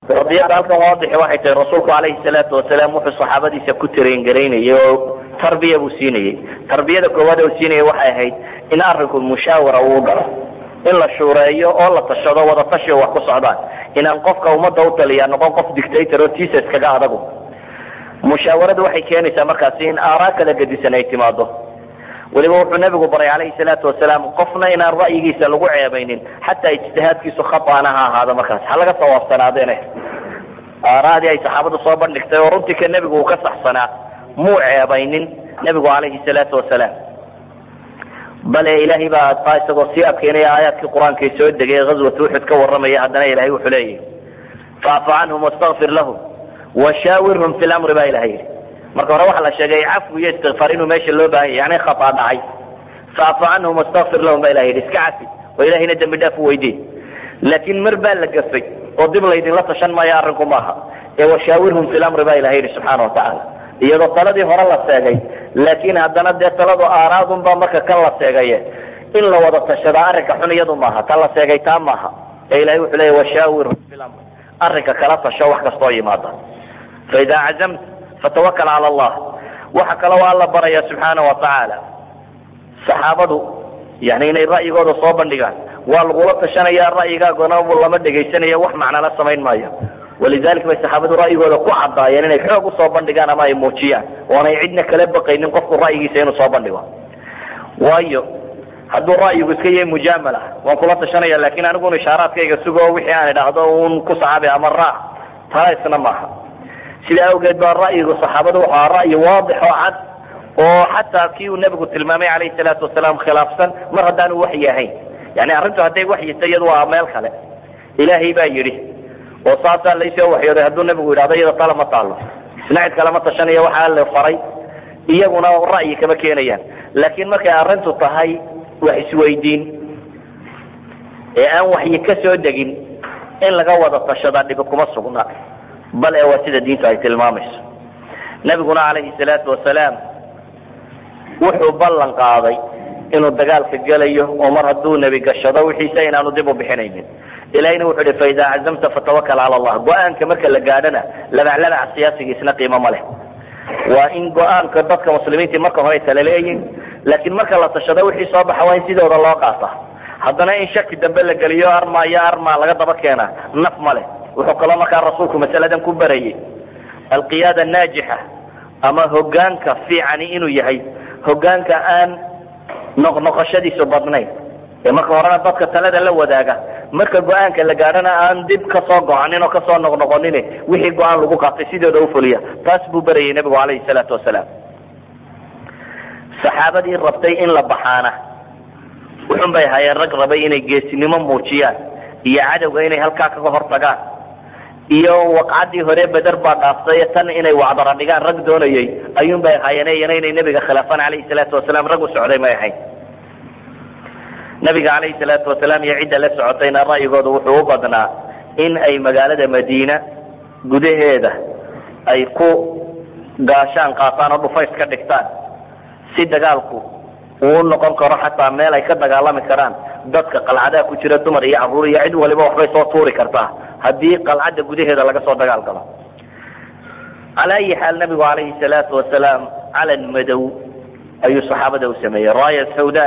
qadiyada halkan waadixi waxay tahay rasuulku calayhi salaatu wasalaam wuxuu saxaabadiisa ku tareengareynayay oo tarbiya buu siinayey tarbiyada koowaad uu siinayay waxay ahayd in arrinku mushaawara uu galo in la shuureeyo oo la tashado wada tashi oo wax ku socdaan inaan qofka ummadda u taliyaa noqon qof dictator oo tiisa iskaga adagu mushaawaradu waxay keenaysaa markaasi in aaraa kala gedisan ay timaado weliba wuxuu nabigu baray calayhi salaatu wasalaam qofna inaan ra'yigiisa lagu ceebaynin xataa ijtihaadkiisu khataana ha ahaado markaas ha laga sawaabsanaadeene aaraadii ay saxaabadu soo bandhigtay oo runtii ka nebigu uu ka saxsanaa muu ceebaynin nebigu calayhi salaatu wasalaam bale ilaahay baa taa isagoo sii adkeynaya aayaadkii qur-aankay soo degay ghazwat uxud ka warramaya haddana ilahay wuxuu leeyahy faafu canhum wastakfir lahum washaawirhum fi lamri baa ilahay yidhi marka hore waxaa la sheegay cafwi iyo istikfaar inuu meesha loo baahan yahy yani khataa dhacay faafu canhum wastakfir lahum baa ilahay yidhi iska cafi oo ilahayna dembi dhaaf u weydiin laakiin mar baa la gafay oo dib laydinla tashan maayo arrinku maaha ee washaawirhum fi lamri baa ilahay yidhi subxaana watacaala iyadoo taladii hore la seegay laakiin haddana dee taladu aaraadunbaa marka kan la seegaye in la wada tashadaa arrinka xun iyadu maaha ta la seegay taa maaha ee ilahay wuxuu leeya washaawirhum fi lamri arrinka kala tasho wax kastoo yimaada faidaa cazamta fatawakal cala allah waxa kaloo alla baraya subxaana wa tacaala saxaabadu yani inay ra'yigooda soo bandhigaan waa lagula tashanaya ra'yigaagona lama dhegaysanaya wax macnala samayn maayo walidalik bay saxaabadu ra'yigooda ku caddaayeen inay xoog usoo bandhigaan ama ay muujiyaan oonay cidna kala baqaynin qofku ra'yigiisa inuu soo bandhigo waayo hadduu ra'yigu iska yahay mujaamala waan kula tashanaya laakiin aniguna ishaaraadkayga sugo wixii aan idhaahdo un ku saxaabi ama raac taa isna maaha sidaa awgeed baa ra'yigu saxaabadu wuxuu ahaa ra'yi waadix oo cad oo xataa kii uu nebigu tilmaamay calayhi salaatu wasalaam khilaafsan mar haddaanu waxyi ahayn yani arrintu hadday waxyita iyadu waa meel kale ilaahay baa yidhi oo saasaa laysoo waxyooday hadduu nebigu yidhahdo iyada tala ma taalo isna cid kalema tashanaya waxaa la faray iyaguna ra'yi kama keenayaan laakiin markay arrintu tahay wax isweydiin ee aan waxyi ka soo degin in laga wada tashadaa dhibi kuma sugna bal ee waa sida diintu ay tilmaamayso nebiguna calayhi salaatu wasalaam wuxuu ballan qaaday inuu dagaalka gelayo oo mar hadduu nebi gashado wixiisa inaanu dib u bixinaynin ilahina wuxuu ihi faidaa cazamta fatawakal cala allah go-aanka marka la gaadhana labaclabaca siyaasigiisna qiimo ma leh waa in go-aanka dadka muslimiintii marka hore tala leeyihin laakiin marka la tashado wixii soo baxa waa in sidooda loo qaata haddana in shaki dambe la geliyo arma iyo arma laga daba keena naf ma leh wuxuu kaloo markaa rasuulku masaladan ku barayey alqiyaada naajixa ama hogaanka fiicani inuu yahay hogaanka aan noqnoqoshadiisu badnayn ee marka horena dadka talada la wadaaga marka go-aanka la gaadhana aan dib kasoo go-anin oo kasoo noqnoqonin wixii go-aan lagu qaatay sidooda ufuliya taas buu barayay nebigu calayhi salaatu wasalaam saxaabadii rabtay in la baxaana wuxun bay ahaayeen rag rabay inay geesinimo muujiyaan iyo cadowga inay halkaa kaga hor tagaan iyo waqcaddii hore beder baa dhaaftay tan inay wacdara dhigaan rag doonayay ayuun bay ahaayeen iyana inay nebiga khilaafaan calayhi salaatu wasalaam rag u socday may ahayn nabiga calayhi salaatu wasalaam iyo cidda la socotayna ra'yigooda wuxuu u badnaa in ay magaalada madiina gudaheeda ay ku gaashaan qaataan oo dhufays ka dhigtaan si dagaalku uu noqon karo xataa meel ay ka dagaalami karaan dadka qalcadaha ku jira dumar iyo caruur iyo cid waliba waxbay soo tuuri kartaa haddii qalcadda gudaheeda laga soo dagaal galo cala ayi xaal nabigu calayhi salaatu wasalaam calan madow ayuu saxaabada u sameeyey raaya sawda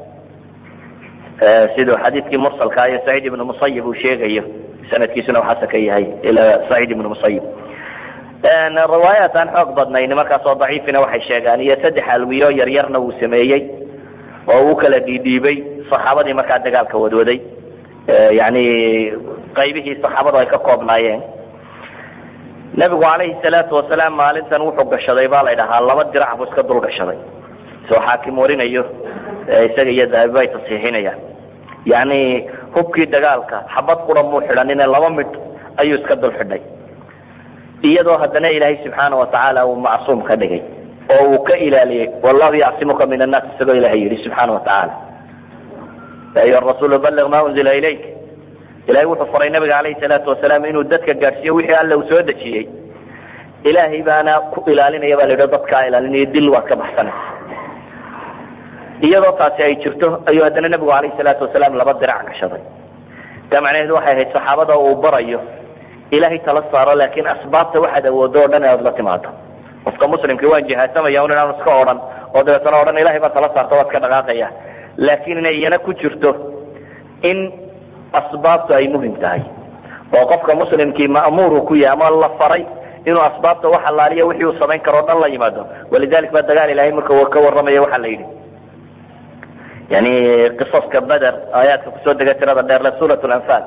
siduu xadiidkii mursalka iyo saciid ibnu musayib uu sheegayo sanadkiisuna uu xasan ka yahay ilaa saciid ibnu musayib riwaayaat aan xoog badnayn markaasoo daciifina waxay sheegaan iyo saddex alwiyo yaryarna uu sameeyey oo uu kala dhiidhiibay saxaabadii markaa dagaalka wadwaday yani qaybihii saxaabadu ay ka koobnaayeen nebigu calayhi salaatu wasalaam maalintan wuxuu gashaday baa la dhahaa laba dirac buu iska dul gashaday soo xaakim warinayo isaga iyo dahabi bay tasiixinayaan yani hubkii dagaalka xabad qura muu xidhanine laba midh ayuu iska dul xidhay iyadoo haddana ilaahay subxaana watacaala uu macsuum ka dhigay oo uu ka ilaaliyey wallahu yacsimuka min annaas isagoo ilahay yidhi subxaana watacaala ya ayuha rasuulu balliq ma unzila ilayk ilahay wuxuu faray nabiga calayhi salaatu wasalaam inuu dadka gaadhsiiyo wixii alle uu soo dejiyey ilaahay baana ku ilaalinaya baa la yidhi dadkaa ilaalinaya dil waad ka baxsanaysa iyadoo taasi ay jirto ayuu haddana nebigu calayhi salaatu wasalaam laba dirac gashaday taa macnaheedu waxay ahayd saxaabada uu barayo ilaahay tala saaro laakiin asbaabta waxaad awoodo o dhan inaad la timaado qofka muslimkii waan jihaasamaya un inaan iska odhan oo dabeetana odhan ilahay baa tala saarta waad ka dhaqaaqaya laakiin inay iyana ku jirto in asbaabtu ay muhim tahay oo qofka muslimkii ma'muuru ku yahay ama la faray inuu asbaabta wax allaaliya wixii uu samayn karo o dhan la yimaado walidalik baa dagaal ilahay marka ka warramaya waxaa la yidhi yani qisaska beder aayaadka kusoo dega tirada dheer le suurat lanfaal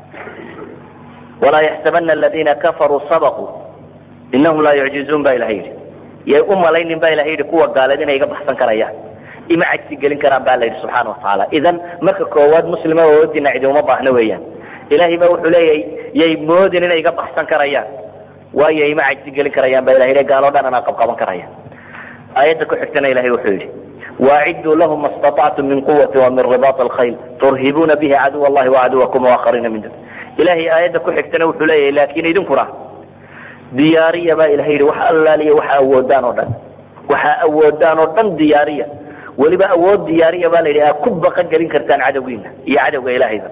walaa yaxsabana aladiina kafaruu sabaquu inahum laa yucjizuun ba ilahay yidhi yay u malaynin ba ilahay yidhi kuwa gaaleed inay iga baxsan karayaan ima cajsi gelin karaan ba la yidhi subxaana watacaala idan marka koowaad muslima oodina cidi uma baahno weeyaan ilahay ba wuxuu leeyahay yay moodin inay iga baxsan karayaan waayo ima cajsi gelin karayaan ba ilahay gaaloo dhan anaa qabqaban karaya aayadda ku xigtana ilahay wuxuu yidhi waaciduu lahum ma staطactum min quwati wa min ribaط alkhayl turhibuuna bihi caduw allahi wacaduwakum waakhariina min dun ilahay aayadda ku xigtana wuxuu leeyahay laakiin idinkuna diyaariya baa ilahay yidhi wax allaaliya waxa awoodaan oo dhan waxaa awoodaan oo dhan diyaariya weliba awood diyaariya baa la yidhi aad ku baqan gelin kartaan cadowgiina iyo cadowga ilahayba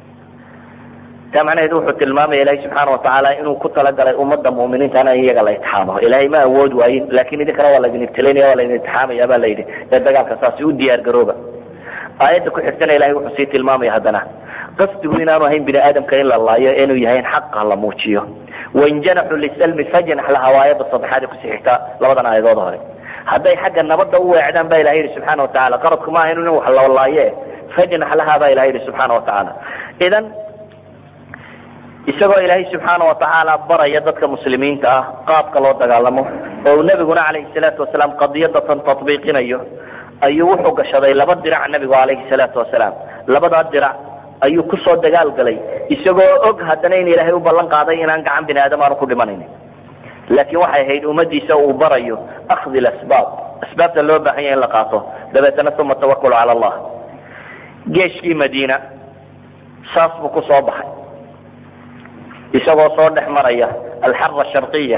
taa macnaheedu wuxuu tilmaamaya ilahay subxaana watacaala inuu ku talagalay ummadda mu'miniintana in iyaga la itixaamo ilahay ma awood waayin laakiin idinkana waa laydin ibtilaynaya waa laydin itixaamaya baa la yidhi ee dagaalka saasi u diyaar garooba aayadda ku xigtana ilahay wuxuu sii tilmaamaya haddana qasdigu inaanu ahayn bini aadamka in la laayo inuu yahay in xaqa la muujiyo wain janaxuu lisalmi fajnax laha waa aayadda saddexaad ee kusii xigta labadan aayadood hore hadday xagga nabadda u weecdaan ba ilahay yidhi subxaana watacaala qaradku ma ahayn in wax la laaye fajnax laha baa ilahay yidhi subxaana watacaala idan isagoo ilaahay subxaana watacaala baraya dadka muslimiinta ah qaabka loo dagaalamo oo uu nebiguna calayhi salaatu wasalaam qadiyadatan tatbiiqinayo ayuu wuxuu gashaday laba dirac nebigu calayhi salaatu wasalaam labadaa dirac ayuu kusoo dagaal galay isagoo og haddana in ilaahay u ballan qaaday inaan gacan bini aadam aanu ku dhimanaynin laakiin waxay ahayd ummadiisa uu barayo akhdi lasbaab asbaabta loo baahan yahay in la qaato dabeetana uma tawakulu cala allah geeshkii madiina saas buu ku soo baxay isagoo soo dhex maraya alxara sharqiya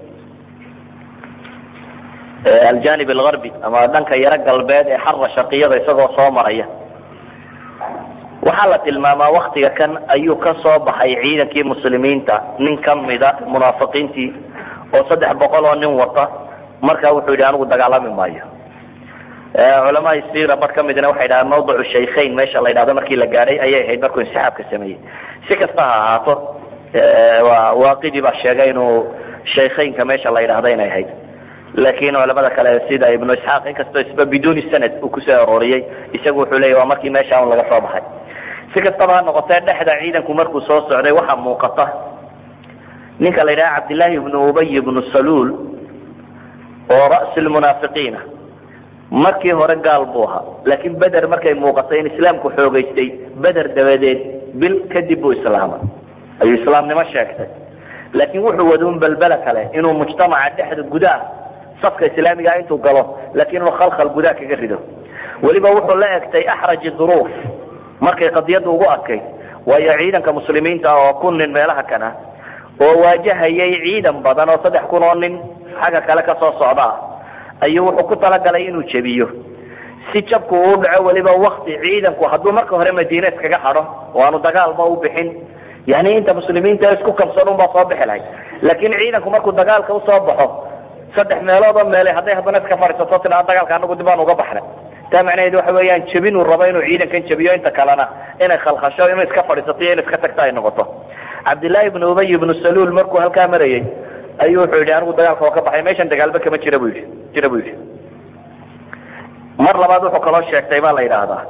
aljanib algarbi ama dhanka yaro galbeed ee xara sharqiyada isagoo soo maraya waxaa la tilmaamaa waktiga kan ayuu ka soo baxay ciidankii muslimiinta nin ka mida munaafiqiintii oo saddex boqol oo nin wata markaa wuxuu yidhi anigu dagaalami maayo culamaa sira bar ka midna waxay dhahaan mawdicu shaykhayn meesha la ydhahdo markii la gaadhay ayay ahayd markuu insixaabka sameeyey si kasta ha ahaato waaqidi baa sheegay inuu shaykhaynka meesha la yidhahdo inay ahayd laakiin culamada kale sida ibnu isxaaq inkastoo isba biduuni sanad uu kusoo arooriyey isagu wuxuu leeya waa markii meesha un laga soo baxay si kastaba ha noqotee dhexda ciidanku markuu soo socday waxaa muuqata ninka la yidhaha cabdillaahi ibnu ubay ibnu saluul oo ra'si lmunaafiqiina markii hore gaal buu ahaa laakiin beder markay muuqatay in islaamku xoogaystay beder dabadeed bil kadib buu islaamay ayuu islaamnimo sheegtay laakiin wuxuu waduun balbela kale inuu mujtamaca dhexda gudaha safka islaamigaa intuu galo laakiin inuu khalkhal gudaha kaga rido weliba wuxuu la egtay axraji duruuf markay qadiyadda ugu adkayd waayo ciidanka muslimiinta oo kun nin meelaha kana oo waajahayay ciidan badan oo saddex kun oo nin xagga kale ka soo socda ah ayuu wuxuu ku talagalay inuu jebiyo si jabku uu dhaco weliba wakti ciidanku hadduu marka hore madiine iskaga hadho oo aanu dagaalba u bixin yani inta muslimiinta isku kabsan unbaa soo bixi lahayd laakiin ciidanku markuu dagaalka usoo baxo saddex meeloodoo meelay hadday haddana iska fadhiisato tiaa dagaalka anagu dib aan uga baxnay taa macnaheedu waxa weeyaan jebinuu rabo inuu ciidankan jebiyo inta kalena inay khalkhasho inuu iska fadhiisato iyo inu iska tagto ay noqoto cabdillaahi ibnu ubay ibnu saluul markuu halkaa marayay ayuu wuxuu yidhi anigu dagaalka oo ka baxay meeshan dagaalba kama jira bu yidhi jira buu yidhi mar labaad wuxuu kaloo sheegtay baa la yidhaahdaa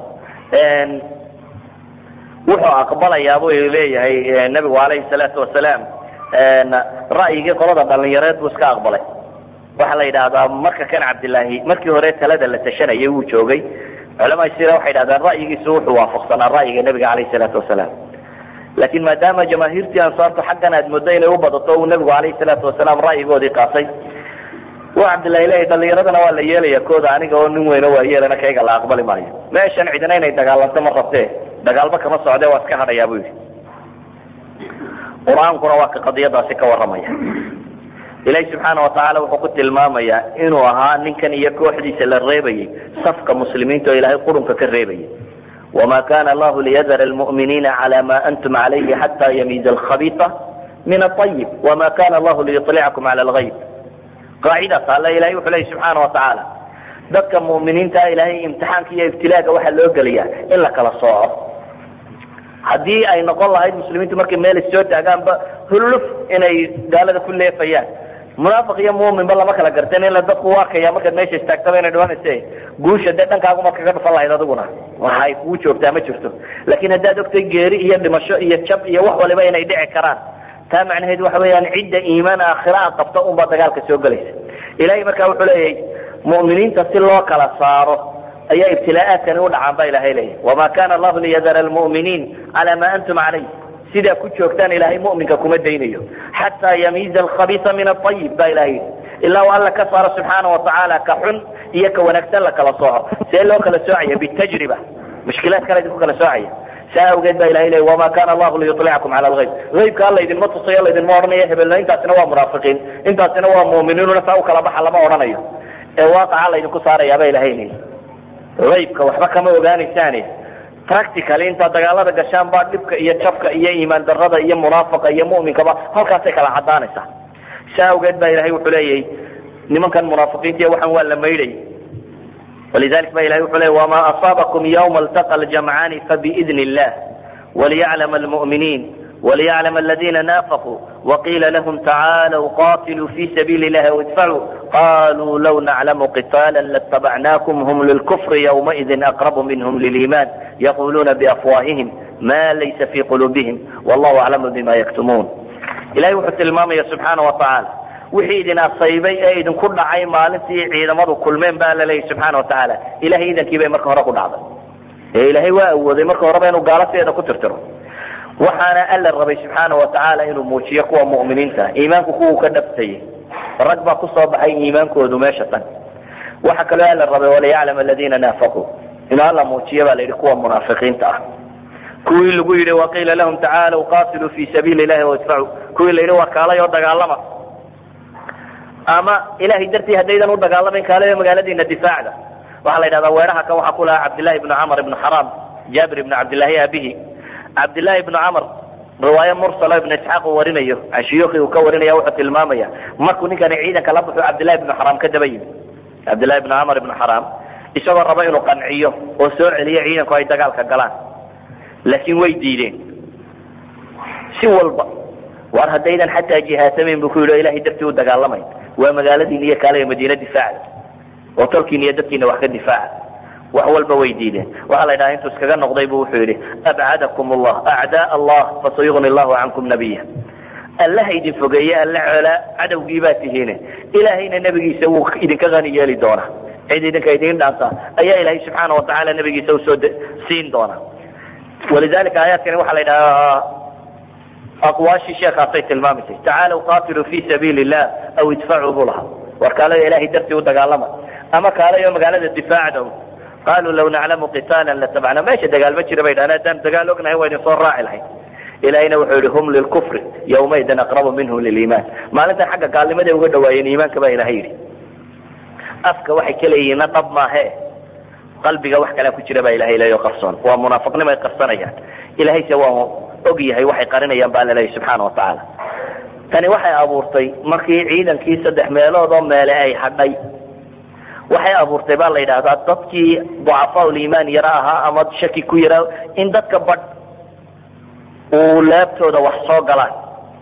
wuxuu aqbalayaa buu leeyahay nebigu calayhi salaatu wasalaam ra'yigii qolada dhalinyareed buu iska aqbalay waxaa la yidhaahdaa marka kan cabdillaahi markii hore talada la tashanayay wuu joogay culamaa sira waxay yidhahdaan ra'yigiisu wuxuu waafaqsanaa ra'yiga nebiga calayhi salaatu wasalaam laakiin maadaama jamaahiirtii ansaartu xaggan aad muddo inay u badato uu nebigu calayhi salaatu wasalaam ra'yigoodii qaatay wa cabdillahi leeyahy dhalinyaradana waa la yeelaya kooda aniga oo nin weyno waa yeelana kayga la aqbali maayo meeshan cidina inay dagaalanto ma rabtee dagaalba kama socdee waa iska hadhayaa buu yidhi qur-aankuna waa ka qadiyadaasi ka warramaya ilaahi subxaana watacaala wuxuu ku tilmaamayaa inuu ahaa ninkan iyo kooxdiisa la reebayey safka muslimiinta oo ilaahay qurunka ka reebayay wama kana allahu liyadara almu'miniina cala ma antum calayhi xata yamiiza alkhabiisa min aayib wama kana allahu liyulicakum cala algayb qaacidaas alle ilahay wuxuu leeyay subxaana watacaala dadka mu'miniintaa ilaahay imtixaanka iyo ibtilaaga waxaa loo geliyaa in la kala sooco haddii ay noqon lahayd muslimiintu markay meel issoo taagaanba hulluf inay gaalada ku leefayaan munaafiq iyo muuminba lama kala garteen ila dadku u arkaya markaad meesha istaagtaba inay dhimanayse guusha dee dhankaagumaad kaga dhufan lahayd adiguna waxay kugu joogtaa ma jirto laakiin haddaad ogtay geeri iyo dhimasho iyo jab iyo wax waliba inay dhici karaan taa macnaheed waxa weeyaan cidda iimaan aakhira a qabta unbaa dagaalka soo gelaysa ilahay markaa wuxuu leeyahay mu'miniinta si loo kala saaro ayaa ibtilaa'aadkani u dhacaan ba ilahay leeyahy wama kana allahu liyadara almu'miniin cala ma antum calayh sidaa ku joogtaan ilaahay mu'minka kuma daynayo xataa yamiiza alkhabiisa min aayib ba ilahay yidhi ilaa u alla ka saaro subxaana watacaala ka xun iyo ka wanaagsan la kala sooco see loo kala soocaya bitajriba mushkilaad kale idinku kala soocaya saa awgeed ba ilahay leey wama kana allahu liyulicakum cala algayb aybka alla idinma tusayo laydinma odhanayo hebelna intaasina waa munaafiqiin intaasina waa mu'miniinuna saa u kala baxa lama odhanayo ee waaqaca laydinku saarayaaba ilahay leey aybka waxba kama ogaanaysaane practically intaad dagaalada gashaan baa dhibka iyo jabka iyo iimaan darada iyo munaafaqa iyo mu'minkaba halkaasay kala cadaanaysaa saa awgeed baa ilahay wuxuu leeyahay nimankan munaafiqiinta waxaan waa la maydhay walidalik ba ilahay wuxuu leeyay wama asaabakum ywma altaqa ljamcaani fabiidn illah waliyaclama almu'miniin وليعلم الذين نافقوا وقيل لهم تعالوا قاتلوا في سبيل الله وادفعوا قالوا لو نعلم قتالا لاتبعناكم هم للكفر يومئذ أقرب منهم للإيمان يقولون بأفواههم ما ليس في قلوبهم والله أعلم بما يكتمون إلهي وحد المامية سبحانه وتعالى wixii idin asaybay ee idinku dhacay maalintii ciidamadu kulmeen baa la leeyay subxaana watacaala ilahay idankii bay marka hore ku dhacday ee ilaahay waa awooday marka horeba inuu gaalateeda ku tirtiro waxaana alla rabay subxaana watacaala inuu muujiyo kuwa mu'miniinta iimaanku kuwuu ka dhabtayay rag baa kusoo baxay iimaankoodu meesha tan waxa kaloo alla rabay waliyaclam aladiina naafaquu inuu alla muujiyo baa la yidhi kuwa munaafiqiinta ah kuwii lagu yidhi waqiila lahum tacaalow qatiluu fi sabiili ilahi wadfacuu kuwii la yidhi waa kaalay oo dagaalama ama ilahay dartii haddaydan u dagaalamayn kaalayo magaaladiina difaacda waxaa la yidhahdaa weeraha kan waxaa ku lahaa cabdillahi ibnu camr ibnu xaraam jaabir ibnu cabdillahi aabihi cabdillahi ibnu camr riwaaye mursalo ibnu isxaaq uu warinayo ashiyuuki uu ka warinaya wuxuu tilmaamaya markuu ninkani ciidanka la baxo cabdillahi ibnu xaraam ka daba yimi cabdillahi ibnu camr ibnu xaraam isagoo raba inuu qanciyo oo soo celiyo ciidanku ay dagaalka galaan laakiin way diideen si walba war haddaydan xataa jihaasamayn buu ku yidhi o ilahay dartii u dagaalamayn waa magaaladiina iyo kaale madiina difaacda oo tolkiina iyo dadkiina wax ka difaaca wax walba way diideen waxaa la yidhaha intuu iskaga noqday bu wuxuu yidhi abcadakum allah acdaa allah fasayugni allahu cankum nabiya allaha idin fogeeye alla coolaa cadowgii baa tihiine ilaahayna nebigiisa wuu idinka hani yeeli doonaa cid idinka idin dhaanta ayaa ilaahay subxaana watacaala nebigiisa usoo siin doona walidalika aayaadkani waxaa la yidhahaa aqwaashii sheekaasay tilmaamaysay tacaalow qaatiluu fi sabiili illah aw idfacuu buu lahaa war kaalayo ilahay dartii u dagaalama ama kaalayo magaalada difaacda qaaluu law naclamu qitaala latabacna meesha dagaal ma jira bay dhahan haddaan dagaal ognahay waa idin soo raaci lahayd ilahayna wuxuu yihi hum lilkufri yawmaidin aqrabu minhum liliimaan maalintan xagga gaalnimaday uga dhawaayeen iimaanka baa ilahay yidhi afka waxay ka leeyihiinna dhab maahe qalbiga wax kalea ku jira baa ilahay leeyo qarsoon waa munaafiqnimay qarsanayaan ilahayse waa og yahay waxay qarinayaan baa laleeyahy subxaana watacaala tani waxay abuurtay markii ciidankii saddex meelood oo meele ay hadhay waxay abuurtay baa la yidhaahdaa dadkii ducafaa liimaan yaro ahaa ama shaki ku yaraa in dadka badh uu laabtooda wax soo galaan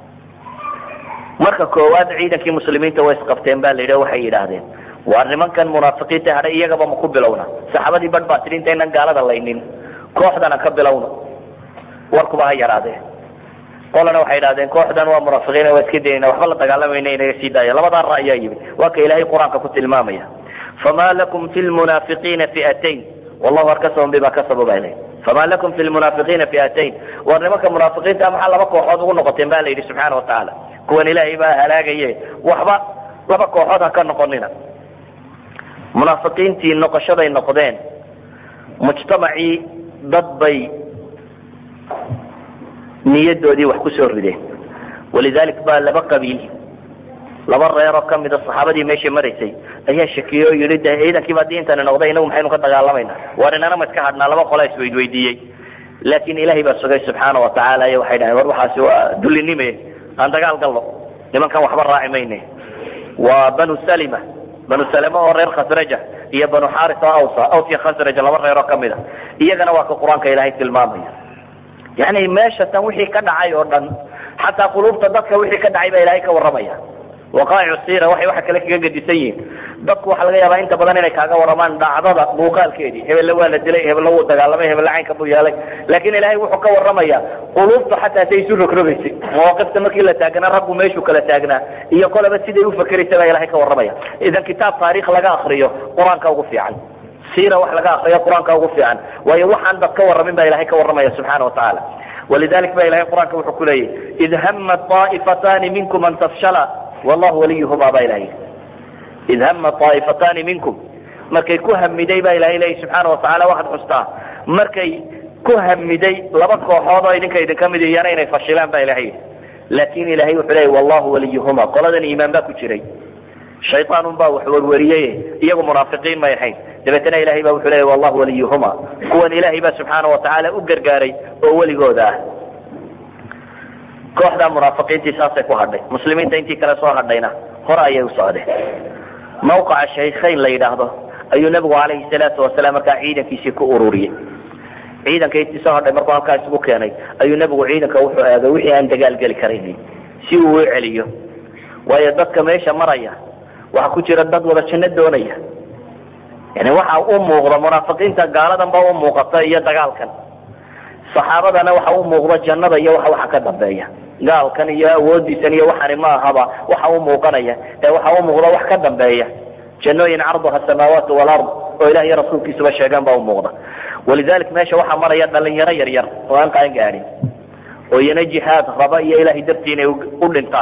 marka koowaad ciidankii muslimiinta way isqabteen ba la yidhi waxay yidhaahdeen waa nimankan munaafiqiinta hadhay iyagaba ma ku bilowna saxaabadii badh baa tidhi intaynan gaalada laynin kooxdana ka bilowna warkuba ha yaraadee qolana waxay idhahdeen kooxdan waa munaafiqiin waa iska dayna waxba la dagaalamayna inaga sii daaya labadaa ra ayaa yimid waa ka ilaahay qur-aanka ku tilmaamaya fama lakum fi lmunaafiqiina fi'atayn wallahu arkasahum bima kasabu baa ilahy fama lakum fi lmunaafiqiina fi'atayn war nimanka munaafiqiinta maxaa laba kooxood ugu noqoteen ba la yidhi subxaana watacaala kuwan ilaahay baa halaagaye waxba laba kooxood ha ka noqonina munaafiqiintii noqoshaday noqdeen mujtamacii dad bay niyadoodii wax ku soo rideen walidalik baa laba qabiil laba reeroo kamida saxaabadii meesha maraysay ayaa shakiyey oo yidhi de ciidankiiba haddii intani noqday inagu maxaynu ka dagaalamayna waar inana ma iska hadhnaa laba qolaa isweydweydiiyey laakin ilahay baa sugay subxaana watacaala iyo waxay dhaheen war waxaasi waa dullinime aan dagaal galno nimankan waxba raaci mayne waa banu salima banu salima oo reer khasraja iyo banu xaris oo awsa aws iyo khasraj laba reeroo kamid a iyagana waa ka qur-aanka ilaahay tilmaamaya yani meesha tan wixii ka dhacay oo dhan xataa quluubta dadka wixii ka dhacay baa ilaahay ka warramaya waqaa'icu siira waxay waxa kale kaga gedisan yihiin dadku waxaa laga yaabaa inta badan inay kaaga warramaan dhacdada muuqaalkeedii hebelle waa la dilay hebelle wuu dagaalamay hebelle caynka buu yeelay laakiin ilaahay wuxuu ka warramayaa quluubta xataa say isu rogrogaysay mawaaqifta markii la taagnaa raggu meeshuu kala taagnaa iyo koleba siday u fakeraysa baa ilahay ka warramaya idan kitaab taariikh laga akriyo qur-aanka ugu fiican siira wax laga akriyo qur-aanka ugu fiican waayo waxaan dad ka warramin baa ilahay ka warramaya subxaana wa tacaala walidalik ba ilahay qur-aanka wuxuu ku leeyahy id hama طaa'ifatani minkum an tafshala wallahu waliyuhuma baa ilahay id hama طaa'ifatani minkum markay ku hamiday baa ilahay leeyahy subxaana watacaala waxaad xustaa markay ku hamiday laba kooxood oo idinka idinka mid iyana inay fashilaan baa ilahay laakin ilahay wuxuu leeyay wallahu waliyuhuma qoladan iimaan baa ku jiray shayطaanun baa wax werweriyey iyagu munaafiqiin may ahayn dabeetana ilahay ba wuxuu leeyay wallahu waliyuhuma kuwan ilahay baa subxaana watacaala u gargaaray oo weligooda ah kooxdaa munaafiqiintii saasay ku hadhay muslimiinta intii kale soo hadhayna hore ayay u socdeen mawqaca shaykhayn la yidhaahdo ayuu nebigu calayhi salaatu wasalaam markaa ciidankiisii ku ururiyey ciidanka intii soo hadhay markuu halkaa isugu keenay ayuu nebigu ciidanka wuxuu eegay wixii aan dagaal geli karaynin si uu u celiyo waayo dadka meesha maraya waxaa ku jira dad wada janno doonaya yani waxa u muuqda munaafiqiinta gaaladan ba u muuqata iyo dagaalkan saxaabadana waxa u muuqda jannada iyo waxa waxa ka dambeeya gaalkan iyo awoodiisan iyo waxani ma ahaba waxa u muuqanaya ee waxa u muuqda wax ka dambeeya jannooyin carduha samaawaat walard oo ilah iyo rasuulkiisuba sheegaan baa u muuqda walidalik meesha waxaa maraya dhalinyaro yar yar oo aan qaan gaadhin oo iyana jihaad raba iyo ilahay dartii inay u dhintaan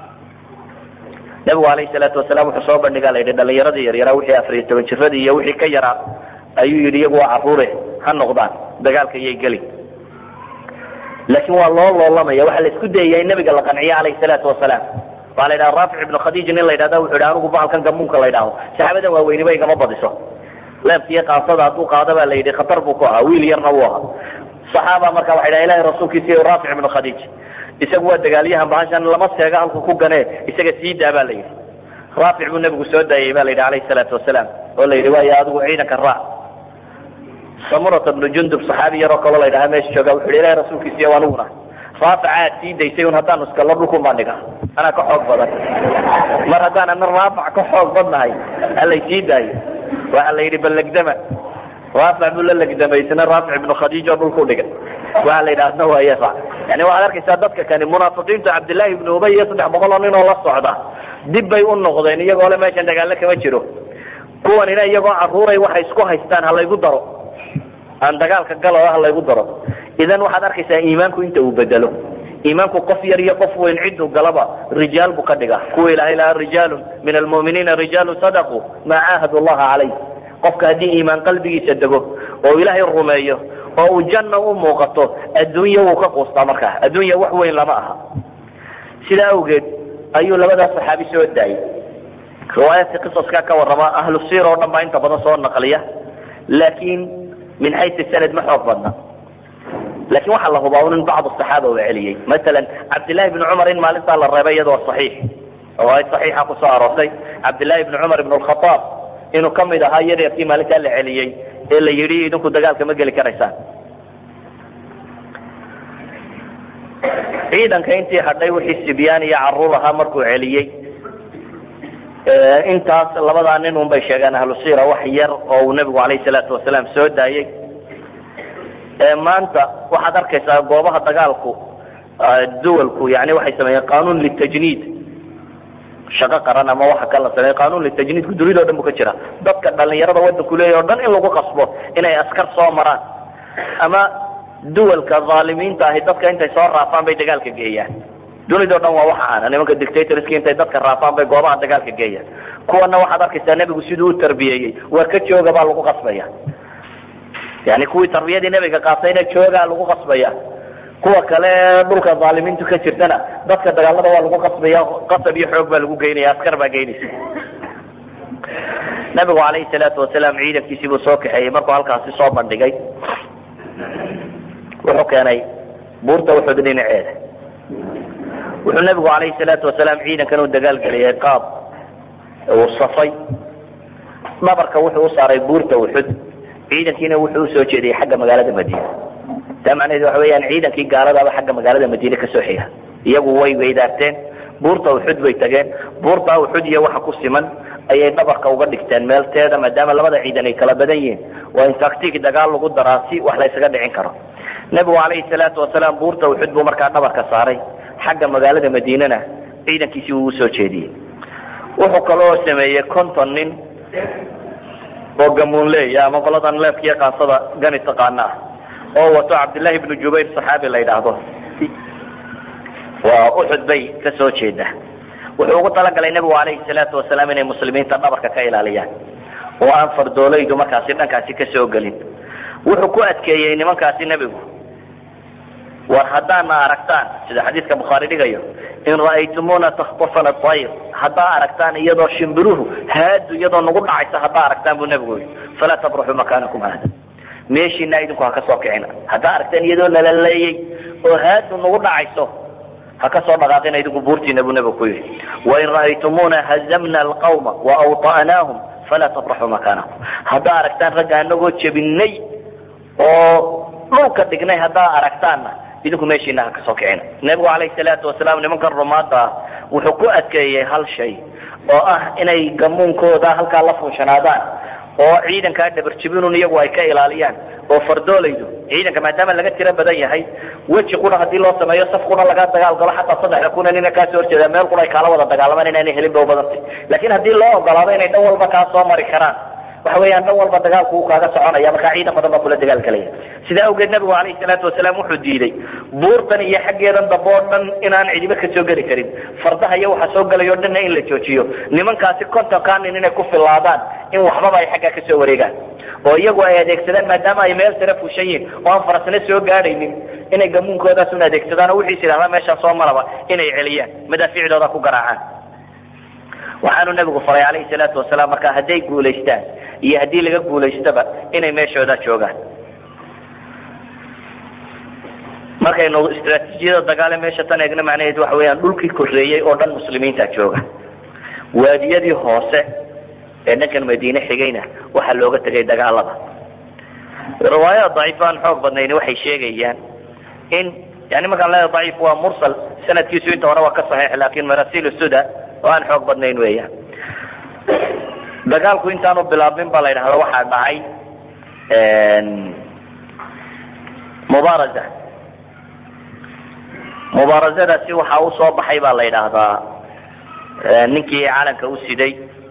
nabigu alayhi salaatu wasalaam wuxuu soo bandhigaa la yidhi dhalinyaradii yaryaraa wixii afariyo toban jiradii iyo wixii ka yaraa ayuu yidhi iyagu waa caruure ha noqdaan dagaalka iyay geli laakiin waa loo loolamaya waxaa la isku dayaya in nabiga la qanciyo alayhi salaatu wasalaam waa la yidhaha raafic ibnu khadiij nin la yidhahda wuxuu yidhi anigu bahalkan gamuunka la yidhaaho saxaabadan waaweyniba igama badiso leebkiiyo qaasada hadduu qaado baa la yidhi khatar buu ku ahaa wiil yarna wuu ahaa saxaaba marka waxay dhaha ilahi rasuulkiisa raafic ibnu khadiij isagu waa dagaalyahan bahashan lama seega halku ku ganee isaga sii daa baa la yidhi raafic buu nebigu soo daayey ba la yidhi alayhi salaatu wasalaam oo la yidhi waayo adigu ciidanka raac samurata bnu jundub saxaabi yaroo kaloo la yidhaha meesha jooga wuxu yhi ilahi rasuulkiisiiyo aniguna raafica aad sii daysay un haddaanu iskalo dhulkun baan dhiga anaa ka xoog badan mar haddaan ana raafic ka xoog badnahay halay sii daayo waxa la yidhi ballegdama raafic buu la legdamay isna raafic ibnu khadiij oo dhulku dhiga waxa la yidhaha asna waaye raac yani waxaad arkaysaa dadka kani munaafiqiintu cabdillahi ibnu ubay iyo saddex boqol oo nin oo la socda dib bay u noqdeen iyagoo le meeshan dagaallo kama jiro kuwanina iyagoo caruuray waxay isku haystaan halaygu daro aan dagaalka galo ha laygu daro idan waxaad arkaysaa iimaanku inta uu bedelo iimaanku qof yar iyo qof weyn ciduu galaba rijaal buu ka dhiga kuwa ilahay lahaa rijaalun min almu'miniina rijaalu sadaquu maa caahadu llaha calayh qofka haddii iimaan qalbigiisa dego oo ilaahay rumeeyo oo uu janna u muuqato adduunya wuu ka quustaa markaa adduunya wax weyn lama aha sidaa awgeed ayuu labadaas saxaabi soo daayey riwaayaadka qisaskaa ka warrama ahlu siir oo dhan baa inta badan soo naqliya laakiin min xaysu sanad ma xoog badna lakin waxaa la hubaa un in bacd saxaaba uu celiyey masalan cabdillahi bni cumar in maalintaa la reebay iyadoo saxiix riwaayad saxiixa kusoo aroortay cabdillahi bni cumar ibn lkhataab inuu ka mid ahaa yaryarkii maalintaa la celiyey ee la yidhi idinku dagaalka ma geli karaysaan ciidanka intii hadhay wixii sibyaan iyo caruur ahaa markuu celiyey intaas labadaa nin un bay sheegeen ahlu siira wax yar oo uu nebigu alayhi salaatu wasalaam soo daayey maanta waxaad arkaysaa goobaha dagaalku duwalku yani waxay sameeyeen qanuun litajniid shaqo qaran ama waxa kala sameeye qanuun litajniidku dunida o dhan bu ka jira dadka dhalinyarada wadanku leeyahy o dhan in lagu qasbo inay askar soo maraan ama duwalka aalimiinta ahi dadka intay soo raafaan bay dagaalka geeyaan dunidao dhan waa waxa ana nimanka dictatorska intay dadka raafaan bay goobaha dagaalka geeyaan kuwana waxaad arkaysaa nebigu siduu u tarbiyeeyey waa ka jooga baa lagu qasbaya yani kuwii tarbiyadii nebiga qaatayna joogaa lagu qasbaya kuwa kale dhulka aalimiintu ka jirtana dadka dagaalada waa lagu qasbaya qasab iyo xoog baa lagu geynaya askar baa geynaysa nabigu alayhi salaatu wasalaam ciidankiisii buu soo kaxeeyey markuu halkaasi soo bandhigay wuxuu keenay buurta uxud dhinaceeda wuxuu nebigu calayhi salaatu wasalaam ciidankan u dagaalgeliyay qaab uu safay dhabarka wuxuu u saaray buurta uxud ciidankiina wuxuu usoo jeediyey xagga magaalada madiina taa macnaheedu waxa weeyaan ciidankii gaaladaaba xagga magaalada madiine kasoo xiga iyagu way weydaarteen buurta uxud bay tageen buurta uxud iyo waxa ku siman ayay dhabarka uga dhigteen meelteeda maadaama labada ciidan ay kala badan yihiin waa in taktiik dagaal lagu daraa si wax la ysaga dhicin karo nebigu calayhi salaatu wasalaam buurta uxud buu markaa dhabarka saaray xagga magaalada madiinena ciidankiisii uu usoo jeediyey wuxuu kaloo sameeyey conton nin oo gamuunleeya ama qoladan leebkiiyo qaansada gani taqaana ah oo wato cabdillaahi ibnu jubayr saxaabi la yidhaahdo waa uxud bay ka soo jeeda wuxuu ugu talagalay nebigu calayhi salaatu wasalaam inay muslimiinta dhabarka ka ilaaliyaan oo aan fardoolaydu markaasi dhankaasi ka soo gelin wuxuu ku adkeeyey nimankaasi nebigu war haddaana aragtaan sida xadiidka bukhaari dhigayo in ra'aytumuna takhtafana ayr haddaa aragtaan iyadoo shimbiruhu haadu iyadoo nagu dhacaysa haddaa aragtaan buu nebigu yii falaa tabruxuu makaanakum haada meeshiina idinku ha ka soo kicina haddaa aragtaan iyadoo nalaleeyey oo haadu nagu dhacayso ha ka soo dhaqaaqina idinku buurtiina buu nebigu ku yidhi wain ra'aytumuna hazamna alqawma waawطa'naahum falaa tabraxuu makaanakum haddaa aragtaan ragga anagoo jebinay oo dhulka dhignay haddaa aragtaanna idinku meeshiina ha ka soo kicina nebigu calayhi salaatu wasalaam nimankan rumaadda ah wuxuu ku adkeeyey hal shay oo ah inay gamuunkooda halkaa la fuushanaadaan oo ciidankaa dhabarjibinun iyagu ay ka ilaaliyaan oo fardoolaydu ciidanka maadaama laga tiro badan yahay weji qura haddii loo sameeyo saf qura laga dagaal galo xataa saddexda kuna nina kaasoo horjeeda meel qura ay kaala wada dagaalamaan inaanay helin ba u badantay laakiin haddii loo ogolaado inay dhan walba kaa soo mari karaan waxa weeyaan dhan walba dagaalku uu kaaga soconaya markaa ciidan badan baa kula dagaal galaya sidaa awgeed nabigu calayhi salaatu wasalaam wuxuu diiday buurtan iyo xaggeedan dambe oo dhan inaan cidiba ka soo geli karin fardaha iyo waxa soo gelay o dhanna in la joojiyo nimankaasi kontonkaa nin inay ku filaadaan in waxbaba ay xaggaa ka soo wareegaan oo iyagu ay adeegsadaan maadaama ay meel sare fushan yihin oo aan farasna soo gaadhaynin inay gamuunkoodaas un adeegsadaan oo wixiis idhahdaa meeshaan soo maraba inay celiyaan madaafiicdooda ku garaacaan waxaanu nabigu faray calayhi salaatu wasalaam markaa hadday guulaystaan iyo haddii laga guulaystaba inay meeshooda joogaan markaynu istraatiijiyada dagaale meesha tan eegna macnaheedu waxa weeyaan dhulkii koreeyey oo dhan muslimiinta jooga waadiyadii hoose ee dhankan madiine xigayna waxaa looga tegay dagaalada riwaayada daciif aan xoog badnayni waxay sheegayaan in yani markaan leedahay daciif waa mursal sanadkiisu inta hore waa ka saxiix laakin marasiil suda oo aan xoog badnayn weeyaan dagaalku intaanu bilaabmin baa la yidhahda waxaa dhacay mubaaraza mubaarazadaasi waxaa usoo baxay baa la yidhaahdaa ninkii calanka u siday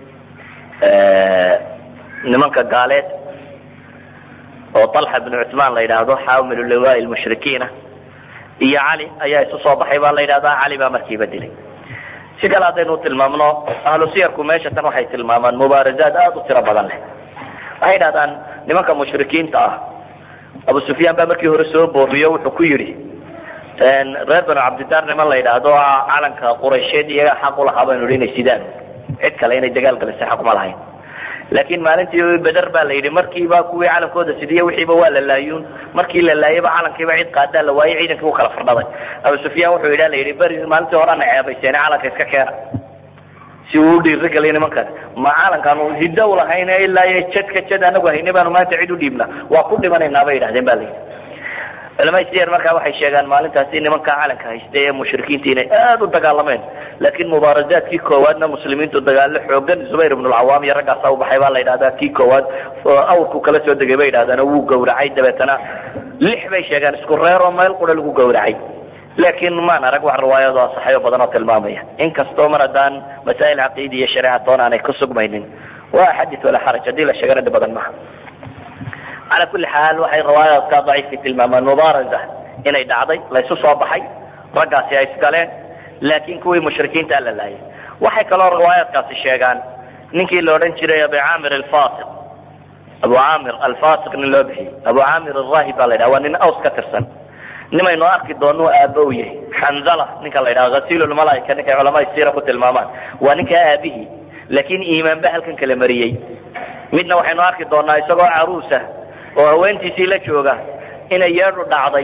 nimanka gaaleed oo طalxa bn cuثmaan la yidhaahdo xaamilu liwaa lmushrikiina iyo cali ayaa isu soo baxay baa la yidhahdaa cali baa markiiba dilay si kale haddaynu tilmaamno ahlu siyarku meesha tan waxay tilmaamaan mubaarazaad aada u tiro badan leh waxay dhahdaan nimanka mushrikiinta ah abu sufyaan baa markii hore soo booriyo wuxuu ku yidhi reer banu cabdidaar niman la yidhaahdo calanka quraysheed iyaga xaq ulahaa baynu hi inay sidaan cid kale inay dagaal galisa xaq ma lahayn laakiin maalintii beder baa la yidhi markiiba kuwii calankooda sidiye wixiiba waa la laayuun markii la laayayba calankiiba cid qaadaa la waayey ciidankii u kala fardhaday abu sufyaan wuxuu yidha la yidhi beri maalintii horena ceebayseene calanka iska keena si uu dhiirigeliya nimankaas ma calankaanu hiddo u lahayn ilaa jadka jad anagu hayne baanu maanta cid u dhiibna waa ku dhimanaynaa bay yidhahdeen ba la yidhi culamada siyar markaa waxay sheegaan maalintaasi nimankaa calanka haysta ee mushrikiinta inay aada u dagaalameen laakiin mubaarazaadkii koowaadna muslimiintu dagaalo xoogan zubayr ibn lcawaam iyo raggaasa u baxay baa la yidhahdaa kii koowaad awrku kala soo degay bay yidhahdaan wuu gawracay dabeetana lix bay sheegaan isku reeroo meel qura lagu gawracay laakiin maan arag wax riwaayado asaxayo badan oo tilmaamaya inkastoo mar haddaan masaa'il caqiidi iyo shareecatoon aanay ku sugmaynin waa xadis walaa xaraj haddii la sheegana dhib badan maha calaa kulli xaal waxay riwaayaadka daciifka tilmaamaan mubaaraza inay dhacday laysu soo baxay raggaasi ay isgaleen laakiin kuwii mushrikiinta la laayay waxay kaloo riwaayaadkaasi sheegaan ninkii la odhan jiray abu caamir alfasiq abu caamir alfasiq nin loo bixiyey abu caamir alraahib baa la yidhaha waa nin aws ka tirsan nimaynu arki doonuu aabbo u yahay xanzala ninka la yidhaha hasiilulmalaaika ninkay culamada siira ku tilmaamaan waa ninkaa aabihii laakiin iimaanba halkan kala mariyey midna waxaynu arki doonaa isagoo caruusa oo haweentiisii la jooga inay yeedhu dhacday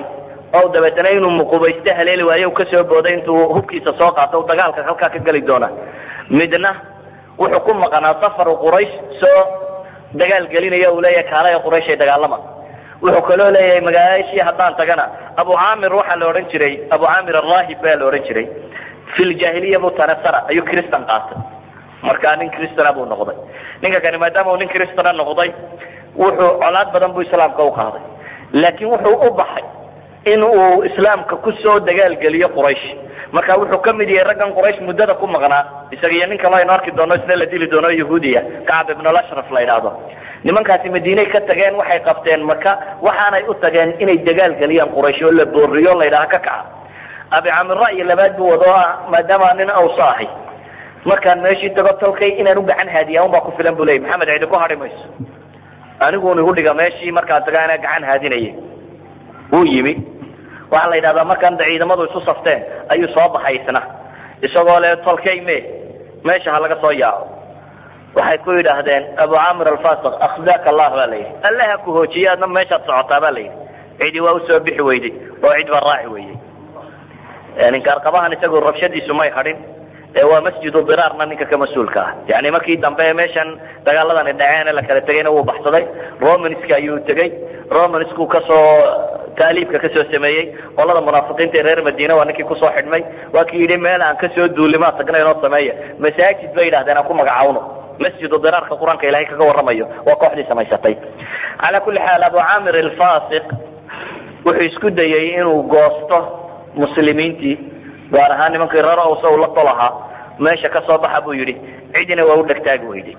oo dabeetana inuu muqubaysto haleeli waayo u kasoo booday intuu hubkiisa soo qaato dagaalka halkaa ka geli doona midna wuxuu ku maqnaa safaru quraysh soo dagaal gelinaya uu leeyahay kaalaya qurayshay dagaalama wuxuu kaloo leeyahay magaashii haddaan tagana abu caamir waxaa la odhan jiray abu caamir arahib baa la odhan jiray fi ljaahiliya buu tanasara ayuu cristan qaatay markaa nin cristana buu noqday ninka kani maadaama uu nin cristana noqday wuxuu colaad badan buu islaamka u qaaday laakiin wuxuu u baxay in uu islaamka kusoo dagaalgeliyo quraysh marka wuxuu ka mid yahay raggan quraysh muddada ku maqnaa isaga iyo nin kaloo aynu arki doono isna la dili doono yahuudiya kacab ibnulashraf la yidhaahdo nimankaasi madiinay ka tageen waxay qabteen maka waxaanay u tageen inay dagaal geliyaan quraysh oo la booriyo la yidhaha ka kaca abi camir ra'yi labaad buu wado ah maadaama nin awsa ahay markaan meeshii tago tolkay inaan u gacan haadiya un baa ku filan bu leeyay maxamed cidi ku hadhi mayso aniguun igu dhiga meeshii markaan taga anaa gacan haadinaya wuu yimi waxaa la yidhahdaa markaan da ciidamadu isu safteen ayuu soo baxay isna isagoo le tolkay me meesha ha laga soo yaaco waxay ku yidhaahdeen abu camir alfasiq akhzaaka allah baa layidhi alle ha ku hoojiye adna meeshaad socotaa baa layidhi cidi waa usoo bixi weyday oo cid baa raaci weydey ninkaarqabahan isagu rabshadiisu may hadhin ee waa masjidu diraarna ninka ka mas-uulka ah yani markii dambe meeshan dagaaladani dhaceene la kala tegayna wuu baxsaday romanska ayuu tegey romansku kasoo taaliibka kasoo sameeyey qolada munaafiqiinta ee reer madiina waa ninkii kusoo xidhmay waa kii yidhi meel aan kasoo duulimaa tagnay inoo sameeya masaajid bay yidhahdeen aan ku magacaawno masjidu diraarka qur-aanka ilahay kaga warramayo waa kooxdii samaysatay calaa kulli xaal abu camir alfasiq wuxuu isku dayey inuu goosto muslimiintii gaar ahaan nimankii reer owsa uu la tolahaa meesha ka soo baxa buu yidhi cidina waa u dhegtaagi weyday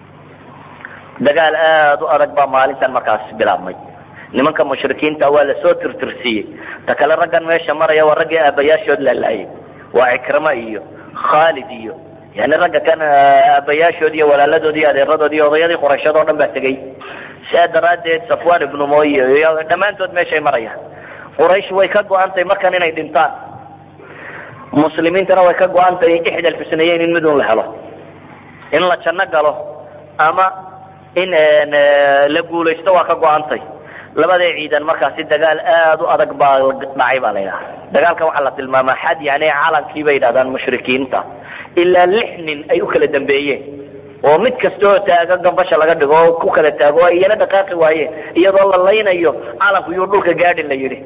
dagaal aada u adag baa maalintan markaas bilaabmay nimanka mushrikiinta waa lasoo tirtirsiiyey ta kale raggan meesha maraya waa raggii aabayaashood laalaayay waa cikrama iyo khaalid iyo yani ragga kan aabayaashood iyo walaaladood iyo adeeradood iyo odayadii qurayshad oo dhan baa tegey sidaa daraaddeed safwan ibnu moy iyo dhammaantood meeshay marayaan quraysh way ka go-antay markan inay dhintaan muslimiintana way ka go-antay ixda alxusnayeyn in midun la helo in la janno galo ama in la guulaysto waa ka go-antay labada ciidan markaasi dagaal aada u adag baa dhacay baa la yidhaha dagaalka waxaa la tilmaamaa xad yani calankii bay yidhahdaan mushrikiinta ilaa lix nin ay u kala dambeeyeen oo mid kasta oo taaga gambasha laga dhigo oo ku kala taago o iyana dhaqaaqi waayeen iyadoo la laynayo calanku yuu dhulka gaadhi la yidhi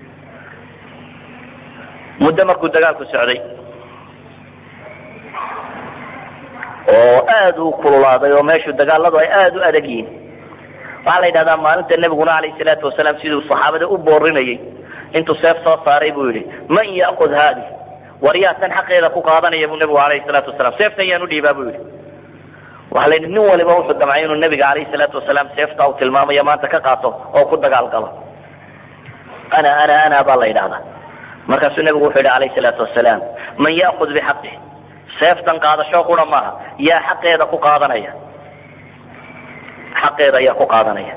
muddo markuu dagaalku socday oo aada u kululaaday oo meeshu dagaaladu ay aada u adag yihiin waxaa la yidhahdaa maalinta nebiguna alayh salaatu wasalaam siduu saxaabada u boorinayay intuu seef soo saaray buu yidhi man ya'kud haadi war yaa tan xaqeeda ku qaadanaya buu nebigu alayhi salaatu wasalaam seeftan yaan u dhiibaa buu yidhi waxaa la yidhi nin waliba wuxuu damcay inuu nebiga alayhi salaatu wasalaam seefta uu tilmaamayo maanta ka qaato oo ku dagaal galo ana ana ana baa la yidhahdaa markaasuu nebigu wuxuu yidhi alayhi salaatu wasalaam man ya'kud bixaqih seeftan qaadasho qura maaha yaa xaqeeda ku qaadanaya xaqeeda ayaa ku qaadanaya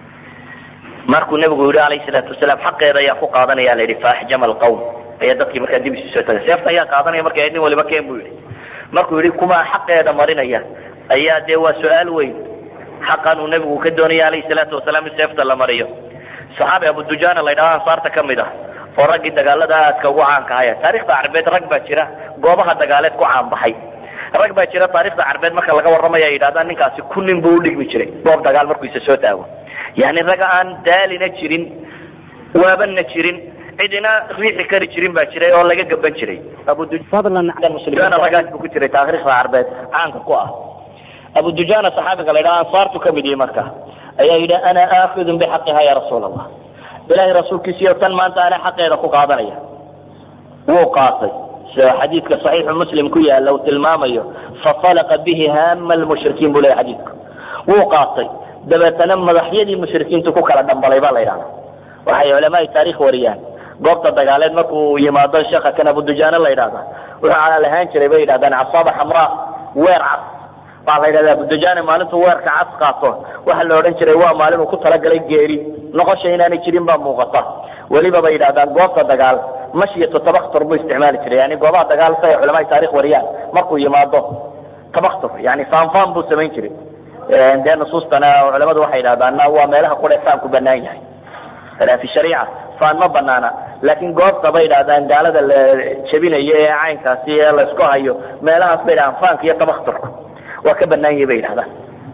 markuu nebigu yihi alayhi salaatu wasalaam xaqeeda ayaa ku qaadanaya la yidhi faaxjama alqawm ayaa dadkii markaa dib isu soo tagay seefta ayaa qaadanaya marka nin waliba keen buu yidhi markuu yidhi kumaa xaqeeda marinaya ayaa dee waa su-aal weyn xaqan uu nebigu ka doonaya alayhi salaatu wasalaam in seefta la mariyo saxaabi abudujana la ydhahdo ansaarta ka mid ah oo raggii dagaalada aadka ugu caanka haya taarikhda carbeed rag baa jira goobaha dagaaleed ku caanbaxay rag baa jira taarikhda carbeed marka laga warramaya ay yidhahdaan ninkaasi ku nin buu udhigmi jiray goob dagaal markuu isa soo taago yani raga aan daalina jirin waabana jirin cidina riixi kari jirin baa jiray oo laga gaban jiray abudujana ragaas buu ku jiray taarikhda carbeed caanka ku ah abudujana saxaabiga la ydhaha ansaartu ka mid yihi marka ayaa yidhi ana aakidun bixaqiha ya rasuul allah ilahay rasuulkiisiyo tan maanta ana xaqeeda ku qaadanaya wuu qaatay sida xadiidka saxiixu muslim ku yaala uu tilmaamayo fafalaqa bihi haama lmushrikiin buu leyahy xadiidku wuu qaatay dabeetana madaxyadii mushrikiintu ku kala dhambalay baa la yidhahda waxay culamaai taarikh wariyaan goobta dagaaleed markuu yimaado sheekha kan abudujaane la yidhahda wuxuu calaal ahaan jiray bay yidhahdaan casaaba xamraa weer cas waxaa la yidhahda abudujane maalintuu weerka cas qaato waxaa la odhan jiray waa maalin uu ku talagalay geeri noqosha inaanay jirin baa muuqata weliba bay yidhahdaan goobta dagaal mashyatu tabaktur buu isticmaali jiray yani goobaha dagaal si ay culamaai taarikh wariyaan markuu yimaado tabaktur yani faanfaan buu samayn jiray dee nusuustana culamadu waxay yidhahdaana waa meelaha qura faanku banaan yahay fi shariica faan ma banaana laakiin goobta bay idhahdaan gaalada la jebinayo ee caynkaasi ee laysku hayo meelahaas bay dhahaan faanka iyo tabakhturka waa ka banaan yahi bay idhahdaan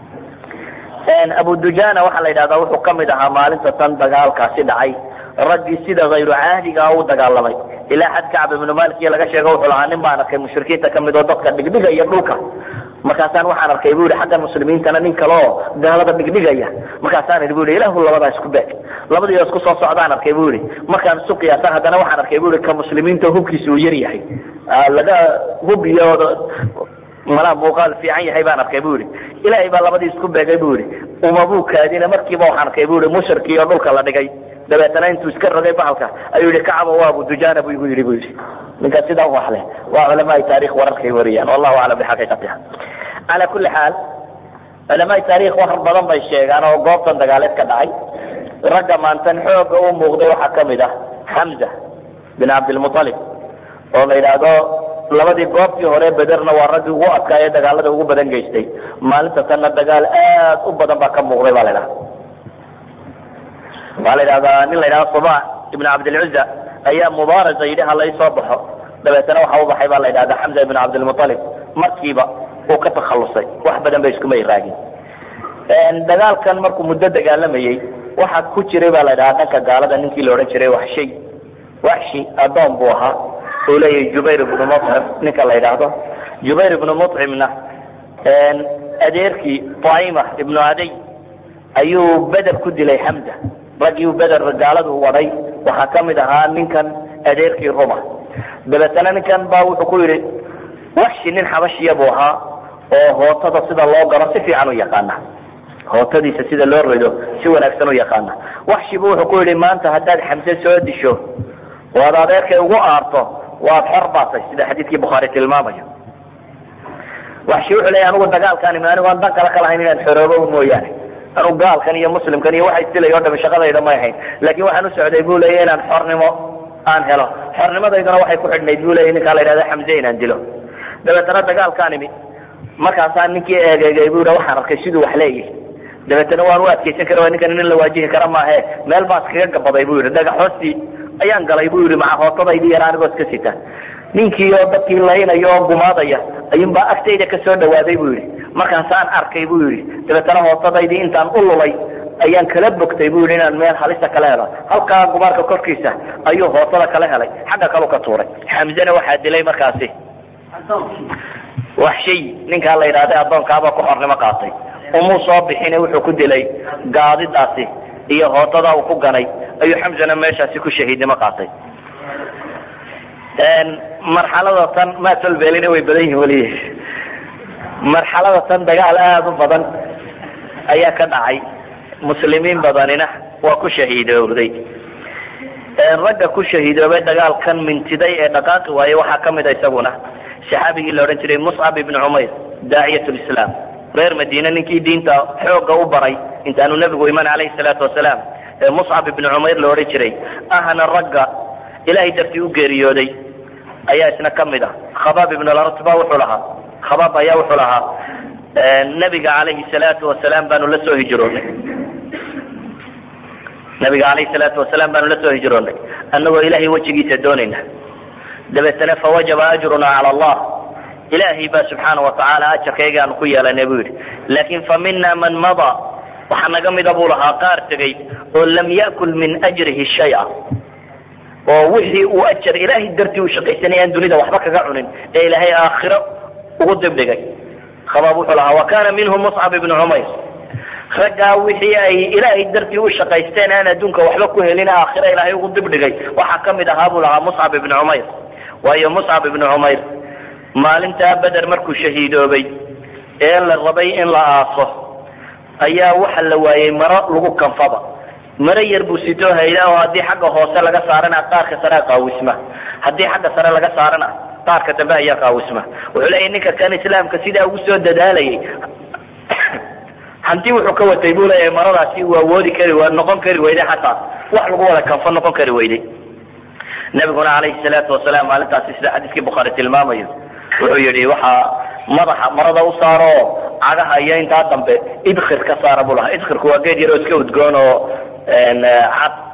abu dujana waxaa la yidhahdaa wuxuu ka mid ahaa maalinta tan dagaalkaasi dhacay raggii sida hayru caadigaa u dagaalamay ilaa xad kacb ibnu malik iyo laga sheego wuxuu lahaa nin baan arkay mushrikiinta kamid oo dadka dhigdhigaya dhulka markaasaan waxaan arkay bu ihi xaggan muslimiintana nin kale oo gaalada dhigdhigaya markaasaan idhi bu ihi ilahu labadaa isku beeg labadii oo isku soo socdaan arkay bu ihi markaan isu qiyaasaan haddana waxaan arkay bu ihi ka muslimiinta hubkiisa uu yar yahay laga hub iyo malaa muuqaal fiican yahay baan arkay bu ihi ilaahay baa labadii isku beegay bu ihi umabuu kaadina markiiba waxaan arkay bu ihi mushrikii oo dhulka la dhigay dabeetana intuu iska rogay bahalka ayuu yihi kacaba waa abu dujana bu igu yidhi bu yidhi ninkaas sidaa wax leh waa culamaai taarikh wararkay wariyaan wallahu aclam bixaqiiqatiha calaa kulli xaal culamaai taarikh wax badan bay sheegaan oo goobtan dagaaleed ka dhacay ragga maantan xooga u muuqday waxaa ka mid ah xamza bin cabdilmualib oo la yidhaahdo labadii goobtii hore bederna waa raggii ugu adkaayee dagaalada ugu badan geystay maalinta tanna dagaal aad u badan baa ka muuqday baa la ydhaha waxaa la yidhahdaa nin la yidhahdo suba ibn cabdilcuza ayaa mubaaraza yidhi ha laysoo baxo dabeetana waxa u baxay baa la yidhahdaa xamza ibn cabdilmualib markiiba uu ka takhalusay wax badan ba iskumay raagin dagaalkan markuu muddo dagaalamayey waxaa ku jiray baa la yidhahaa dhanka gaalada ninkii la odhan jiray waxshay waxshi adoon buu ahaa uu leeyahay jubayr ibnu mucim ninka la yidhaahdo jubayr ibnu mucimna adeerkii taima ibnu aday ayuu beder ku dilay xamza raggii beder gaaladu waday waxaa ka mid ahaa ninkan adeerkii ruma dabeetana ninkan baa wuxuu ku yidhi waxshi nin xabashiya buu ahaa oo hootada sida loo garo si fiican u yaqaana hootadiisa sida loo rido si wanaagsan u yaqaana waxshibu wuxuu ku yidhi maanta haddaad xamse soo disho waad adeerkay ugu aarto waad xor baatay sida xadiidkii bukhaari tilmaamayo waxshi wuxuu leeyahy anugu dagaalkaan imi anigu aan dan kale ka lahayn inaan xoroobo mooyaane anugu gaalkan iyo muslimkan iyo waxa isdilay o dhami shaqadayda may ahayn laakiin waxaan u socday bu leeya inaan xornimo aan helo xornimadayduna waxay ku xidhnayd bu leeya ninkaa la yidhahda xamse inaan dilo dabeetana dagaalkaan imi markaasaan ninkii eegeegay bu waxaan arkay siduu wax leeyahay dabeetana waan u adkaysan kara ninkan nin la waajihi kara maahe meel baan iskaga gabaday bu yidhi dhagax hoostii ayaan galay bu yidhi maca hootadaydii yar anigoo iska sita ninkii oo dadkii laynaya oo gumaadaya ayuunbaa agtayda ka soo dhawaaday bu yidhi markaasaan arkay bu yidhi dabeetana hootadaydii intaan u lulay ayaan kala bogtay bu yidhi inaan meel halisa kala helo halkaa gumaarka korkiisa ayuu hootada kala helay xagga kalu ka tuuray xamzena waxaa dilay markaasi wax shay ninkaa la yidhahday addoonkaabaa ku xornimo qaatay umuu soo bixine wuxuu ku dilay gaadidaasi iyo hootada uu ku ganay ayuu xamzana meeshaasi ku shahiidnimo qaatay marxalada tan maatolbeelina way badan yihin weli marxalada tan dagaal aada u badan ayaa ka dhacay muslimiin badanina waa ku shahiidoobday ragga ku shahiidoobay dagaalkan mintiday ee dhaqaaqi waaye waxaa ka mid a isaguna saxaabigii la odhan jiray muscab ibni cumayr daaciyat lislaam reer madiine ninkii diinta xoogga u baray intaanu nebigu iman calayhi salaatu wasalaam ee muscab ibni cumayr la odhan jiray ahna ragga ilaahay dartii u geeriyooday ayaa isna ka mid ah khabaab ibn lartba wuxuu lahaa khabaab ayaa wuxuu lahaa nabiga calayhi salaatu wasalaam baanu la soo hijroonay nabiga calayhi salaatu wasalaam baanu la soo hijroonay annagoo ilaahay wejigiisa doonayna dabeetana fawajaba ajruna cala allah ilaahay baa subxaana watacaala ajarkayga aanu ku yeelanay buu yidhi laakin fa mina man mada waxaa naga mida buu lahaa qaar tegey oo lam ya'kul min ajrihi shaya oo wixii uu ajar ilaahay dartii uu shaqaysanay aan dunida waxba kaga cunin ee ilaahay aakhiro ugu dibdhigay khabaab wuxuu lahaa wa kana minhum muscab ibnu cumayr raggaa wixii ay ilaahay dartii u shaqaysteen aan adduunka waxba ku helin aakhiro ilaahay ugu dibdhigay waxaa ka mid ahaa buu lahaa muscab ibnu cumayr waayo muscab ibnu cumayr maalintaa beder markuu shahiidoobay ee la rabay in la aaso ayaa waxa la waayey maro lagu kanfaba maro yar buu sitoo hayda oo haddii xagga hoose laga saarana qaarka sare qaawisma haddii xagga sare laga saarana qaarka dambe ayaa qaawisma wuxuu leeyahy ninka kan islaamka sidaa ugu soo dadaalayay hanti wuxuu ka watay buu leeyahay maradaasi uu awoodi kari noqon kari weyday xataa wax lagu wada kanfo noqon kari weyday nabiguna calayhi salaatu wasalaam maalintaasi sida xadiiskii bukhaari tilmaamayo wuxuu yidhi waxaa madaxa marada u saaro cagaha iyo intaa dambe idkhir ka saara buu lahaa idkhirku waa geed yaroo iska udgoon oo cad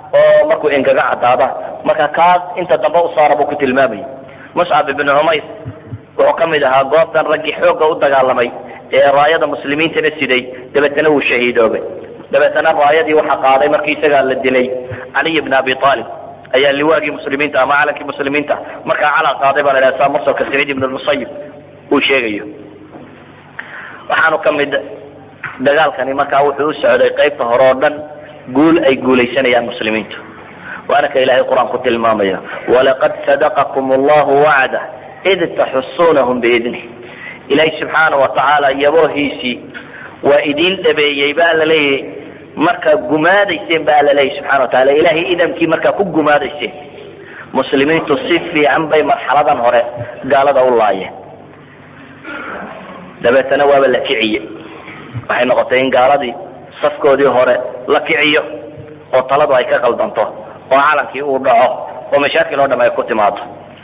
oo markuu engaga cadaada marka kaas inta dambe u saara buu ku tilmaamayay muscab ibnu cumayr wuxuu ka mid ahaa goobtan raggii xoogga u dagaalamay ee raayada muslimiintana siday dabeetana wuu shahiidoobay dabeetana raayadii waxaa qaaday markii isagaa la dilay caliy bn abi aalib ayaa liwaagii muslimiinta ama calankii muslimiinta markaa calan qaaday baa la dhaha saa masalka saciid ibn lmusayib uu sheegayo waxaanu ka mid dagaalkani markaa wuxuu u socday qaybta hore oo dhan guul ay guulaysanayaan muslimiintu waana ka ilaahay qur-aan ku tilmaamaya walaqad sadaqakum allahu wacdah id taxusunahum biidnih ilaahay subxaana wa tacaala yaboohiisii waa idiin dhabeeyey baa la leeyahy markaa gumaadayseen baa la leeyahy subxana wa taala ilaahay idamkii markaa ku gumaadayseen muslimiintu si fiican bay marxaladan hore gaalada u laayeen dabeetana waaba la kiciye waxay noqotay in gaaladii safkoodii hore la kiciyo oo taladu ay ka qaldanto oo calankii uu dhaco oo mashaakil oo dham ay ku timaado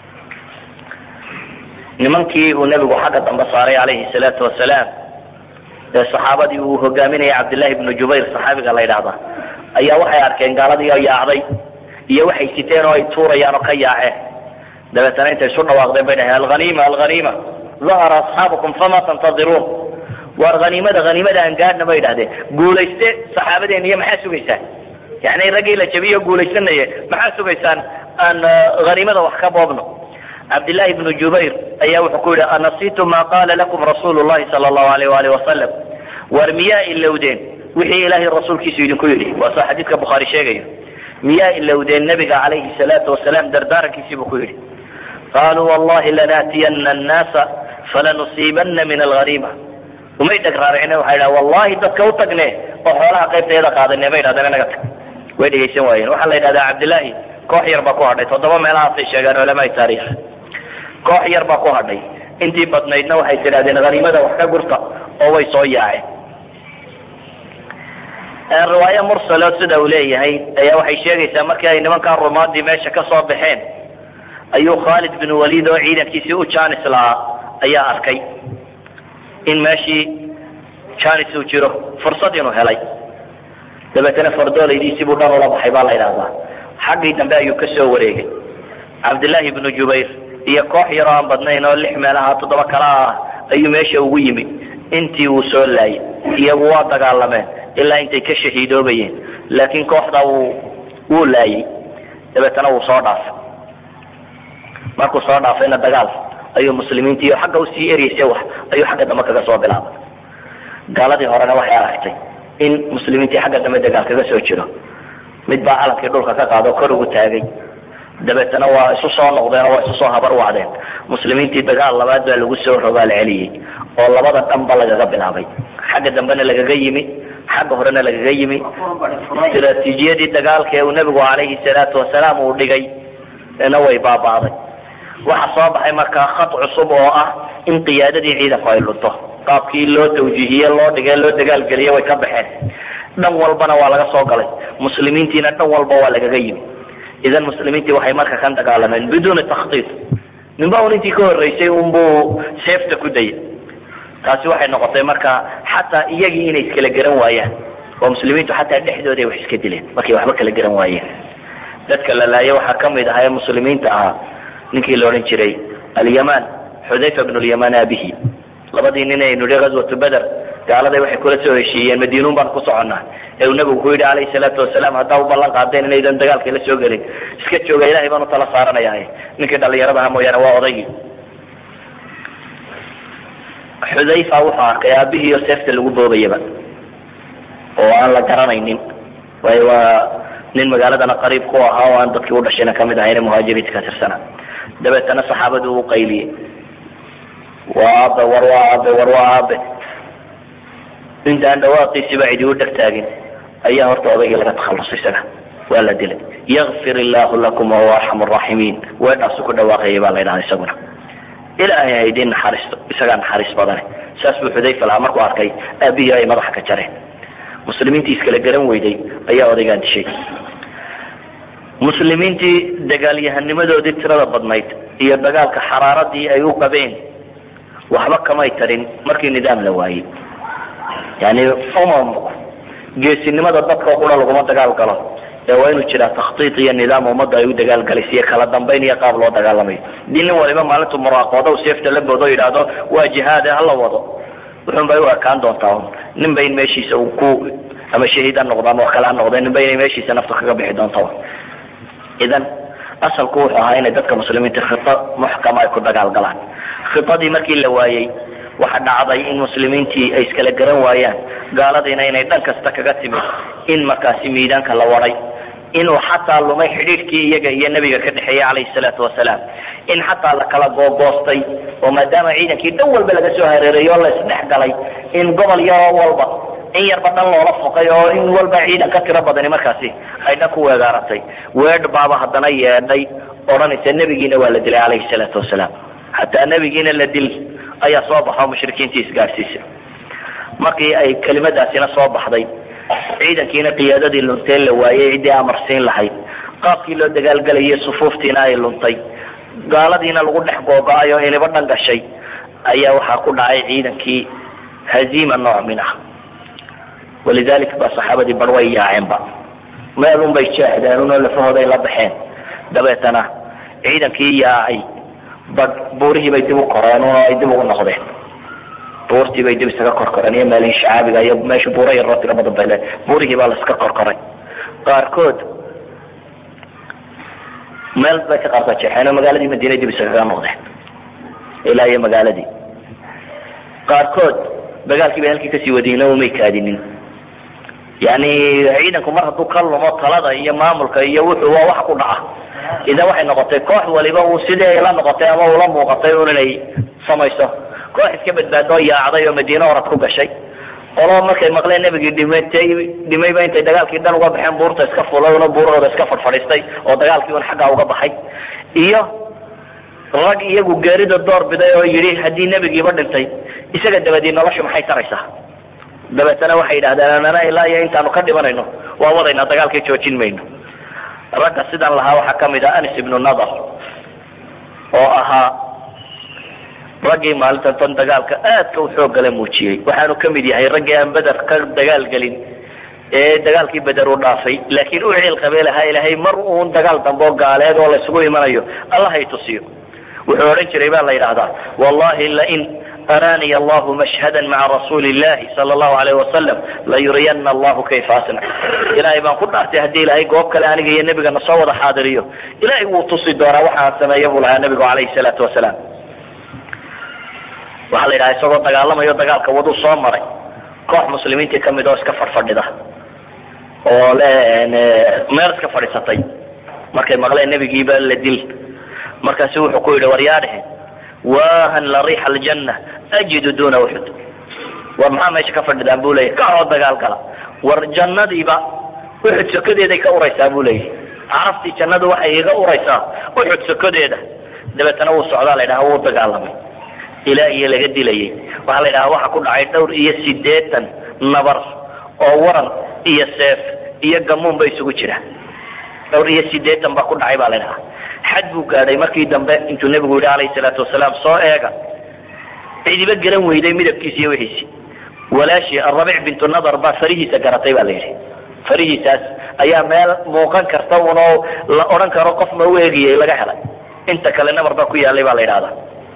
nimankii uu nebigu xagga dambe saaray calayhi salaatu wasalaam ee saxaabadii uu hogaaminayay cabdillahi ibnu jubayr saxaabiga la yidhaahda ayaa waxay arkeen gaaladii oo yaacday iyo waxay siteen oo ay tuurayaan oo ka yaaceen dabeetana intay isu dhawaaqdeen bay dhaheen alhaniima alhaniima dahara asxaabukum fama tantadiruun waar haniimada haniimada aan gaadhna bay idhahdeen guulayste saxaabadeena iyo maxaa sugaysaan yani raggii la jabiyo guulaysanaye maxaa sugaysaan aan haniimada wax ka boobno cabdillaahi ibnu jubayr ayaa wuxuu ku yidhi anasitu ma qaala lakum rasuulu llahi sala allahu alayh waalih wasalam war miyaa ilowdeen wixii ilaahay rasuulkiisu idinku yidhi waa soo xadiidka bukhaari sheegayo miyaa ilowdeen nebiga calayhi salaatu wasalaam dardaarankiisii buu ku yidhi qaaluu wallahi lanaatiyana annaasa falanusiibana min alhaniima umay dheg raaricine waxay dhaha wallahi dadka u tagne oo xoolaha qaybtayada qaadane bay dhahdeen inaga tag way dhegaysan waayeen waxaa la yidhahdaa cabdillaahi koox yar baa ku hadhay toddoba meelahaasay sheegaan culamaai taariikh koox yar baa ku hadhay intii badnaydna waxay tidhahdeen haniimada wax ka gurta oo way soo yaaceen riwaayo mursalo sida uu leeyahay ayaa waxay sheegaysaa markii ay nimankaa rumaadii meesha ka soo baxeen ayuu khaalid bin waliid oo ciidankiisii u jaanis lahaa ayaa arkay in meeshii jaanis uu jiro fursad inuu helay dabeetana fardoolaydiisii buu dhan ula baxay baa la yidhahdaa xaggii dambe ayuu ka soo wareegay cabdillaahi ibnu jubayr iyo koox yaroo aan badnayn oo lix meelaha toddoba kala ah ayuu meesha ugu yimid intii uu soo laayay iyagu waa dagaalameen ilaa intay ka shahiidoobayeen laakiin kooxda wuu wuu laayay dabeetana wuu soo dhaafay markuu soo dhaafayna dagaal ayuu muslimiintii xagga usii eryeysay wax ayuu xagga dambe kaga soo bilaabay gaaladii horena waxay aragtay in muslimiintii xagga dambe dagaal kaga soo jiro mid baa calankii dhulka ka qaado kor ugu taagay dabeetana waa isu soo noqdeen oo waa isu soo habar wacdeen muslimiintii dagaal labaad baa lagu soo rogaal celiyey oo labada dhanba lagaga bilaabay xagga dambena lagaga yimi xagga horena lagaga yimi istraatiijiyadii dagaalka ee uu nebigu calayhi salaatu wasalaam uu dhigay na way baaba'day waxa soo baxay markaa khad cusub oo ah in qiyaadadii ciidanku ay lunto qaabkii loo tawjiihiye loo dhigay loo dagaalgeliye way ka baxeen dhan walbana waa laga soo galay muslimiintiina dhan walba waa lagaga yimi idan muslimiintii waxay marka kan dagaalameen biduuni takhtiid ninba un intii ka horreysay unbuu seefta ku dayay taasi waxay noqotay marka xataa iyagii inay iskala garan waayaan oo muslimiintu xataa dhexdooda ay wax iska dileen markay waxba kala garan waayeen dadka la laaya waxaa ka mid ahaa ee muslimiinta ahaa ninkii la odhan jiray alyamaan xudayfa bnu lyamaan aabihi labadii nin aynu nihi ghazwatu beder gaaladay waxay kula soo heshiiyeen madiinuun baan ku soconnaa ee uu nabigu ku yidhi calayhi salaatu wasalaam haddaa u ballan qaadeen inaydan dagaalkii la soo gelin iska jooga ilahay baan u tala saaranaya ninkii dhallinyaradaha mooyaane waa odaygii xudayfa wuxuu arkay aabihii oo seefta lagu boobayaba oo aan la garanaynin waayo waa nin magaaladana qariib ku ahaa oo aan dadkii u dhashayna kamid ahayne muhaajiriinta ka tirsana dabeetana saxaabadii uu qayliyey waa aabe war waa aabe war waa aabe intaan dhawaaqiisiba cidi u dheg taagin ayaa horta odaygii laga takhallusay isaga waa la dilay yakfir illaahu lakum wahuwa arxamu raaximiin weedhaasu ku dhawaaqayay baa la ydhahda isaguna ilaahay haydin naxariisto isagaa naxariis badane saas buu xudayfa lahaa markuu arkay aabihii ay madaxa ka jareen muslimiintii iskala garan weyday ayaa odaygaan dishay muslimiintii dagaalyahanimadoodii tirada badnayd iyo dagaalka xaraaradii ay u qabeen waxba kamay tarin markii nidaam la waayey yani umamku geesinimada dadka qura laguma dagaal galo ee waa inuu jiraa takhtiid iyo nidaam ummadda ay u dagaalgalaysa iyo kala dambayn iyo qaab loo dagaalamayo haddii nin waliba maalintu muraaqoodo u seefta la boodo yidhaahdo waa jihaade hala wado wuxuun bay u ekaan doontaa ninba in meeshiisa uu ku ama shahiid ha noqdo ama wax kale ha noqdo ninba inay meeshiisa nafta kaga bixi doonta idan asalku wuxuu ahaa inay dadka muslimiinta khito muxkama ay ku dagaalgalaan khitadii markii la waayey waxa dhacday in muslimiintii ay iskala garan waayaan gaaladiina inay dhan kasta kaga timid in markaasi miidaanka la waday inuu xataa lumay xidhiidhkii iyaga iyo nebiga ka dhexeeyey calayhi salaatu wasalaam in xataa la kala googoostay oo maadaama ciidankii dhan walba laga soo hareereeyo o la isdhex galay in gobol yaroo walba in yarba dhan loola foqay oo in walba ciidan ka tiro badani markaasi ay dhan ku weegaaratay weedh baaba haddana yeedhay odhanaysa nebigiina waa la dilay calayhi salaatu wasalaam xataa nebigiina la dil ayaa soo baxo mushrikiintii isgaadhsiisay markii ay kelimadaasina soo baxday ciidankiina qiyaadadii luntee la waayey ciddii amarsiin lahayd qaabkii loo dagaalgelayay sufuuftiina ay luntay gaaladiina lagu dhex googo-ay oo iniba dhan gashay ayaa waxaa ku dhacay ciidankii haziima nooc min ah walidalik ba saxaabadii bar way yaaceenba meel un bay jeexdeen unoo lafahooday la baxeen dabeetana ciidankii yaacay bad buurihii bay dib u koreen oo ay dib ugu noqdeen buurtii bay dib isaga korkoreen iyo meelihii shacaabiga iyo meesha buura yaroo tiro badan bay le buurihii baa la iska korkoray qaarkood meel bay ka qaarkood jeexeen oo magaaladii madiina dib isagaga noqdeen ilaa iyo magaaladii qaarkood dagaalkii bay halkii kasii wadiyeen oo umay kaadinin yani ciidanku mar hadduu ka lumo talada iyo maamulka iyo wuxuu waa wax ku dhaca idan waxay noqotay koox waliba uu sidii ay la noqotay ama ula muuqatay un inay samayso koox iska badbaadoo yaacday oo madiine orad ku gashay qolo markay maqleen nebigii dhimatay dhimayba intay dagaalkii dhan uga baxeen buurta iska fulay una buurahooda iska fadhfadhiistay oo dagaalkii un xaggaa uga baxay iyo rag iyagu geerida door biday oo yidhi haddii nebigiiba dhintay isaga dabadii noloshu maxay taraysaa dabeetana waxay yidhahdeen anana ilaa iyo intaanu ka dhimanayno waa wadaynaa dagaalkii joojin mayno ragga sidan lahaa waxaa ka mid ah anis ibnu nadar oo ahaa raggii maalintan tan dagaalka aadka u xooggala muujiyey waxaanu ka mid yahay raggii aan beder ka dagaal gelin ee dagaalkii beder u dhaafay laakiin u ciil qabee lahaa ilaahay mar uun dagaal dambe oo gaaleed oo laysugu imanayo allah hay tusiyo wuxuu odhan jiray baa la yidhaahdaa wallahi lain araniy allahu mashhada maca rasuuli illahi sala allahu alayh wasalam layuriyana allahu kayfa asnac ilaahay baan ku dhaartay haddii ilaahay goob kale aniga iyo nebigana soo wada xaadiriyo ilaahay wuu tusi doonaa waxaan sameeya buu lahaa nebigu calayhi salaatu wasalaam waxaa la yidhaha isagoo dagaalamayo dagaalka waduu soo maray koox muslimiintii kamid oo iska fadhfadhida oo le meel iska fadhiisatay markay maqleen nebigiiba la dil markaasu wuxuu ku yidhi waryaadhehe wahan la riixa aljanna ajidu duna uxud war maxaa meesha ka fadhidaan bu leeyahy kahoo dagaal gala war jannadiiba uxud sokadeeday ka uraysaa bu leeyahy carabtii jannadu waxay iga uraysaa uxud sokadeeda dabeetana wuu socdaa la ydhaha wuu dagaalamay ilaa iyo laga dilayay waxaa la ydhaha waxa ku dhacay dhowr iyo sideetan nabar oo waran iyo seef iyo gamuun ba isugu jira dhowr iyo sideetan baa ku dhacay baa la ydhaha xad buu gaadhay markii dambe intuu nebigu yidhi alayhi salaatu wasalaam soo eega cidiba garan weyday midabkiisi iyo wixiisi walaashii arabic bintu nadar baa farihiisa garatay baa la yidhi farihiisaas ayaa meel muuqan karta unoo la odhan karo qof ma u eegiyey laga helay inta kale nabar baa ku yaalay baa la yidhahdaa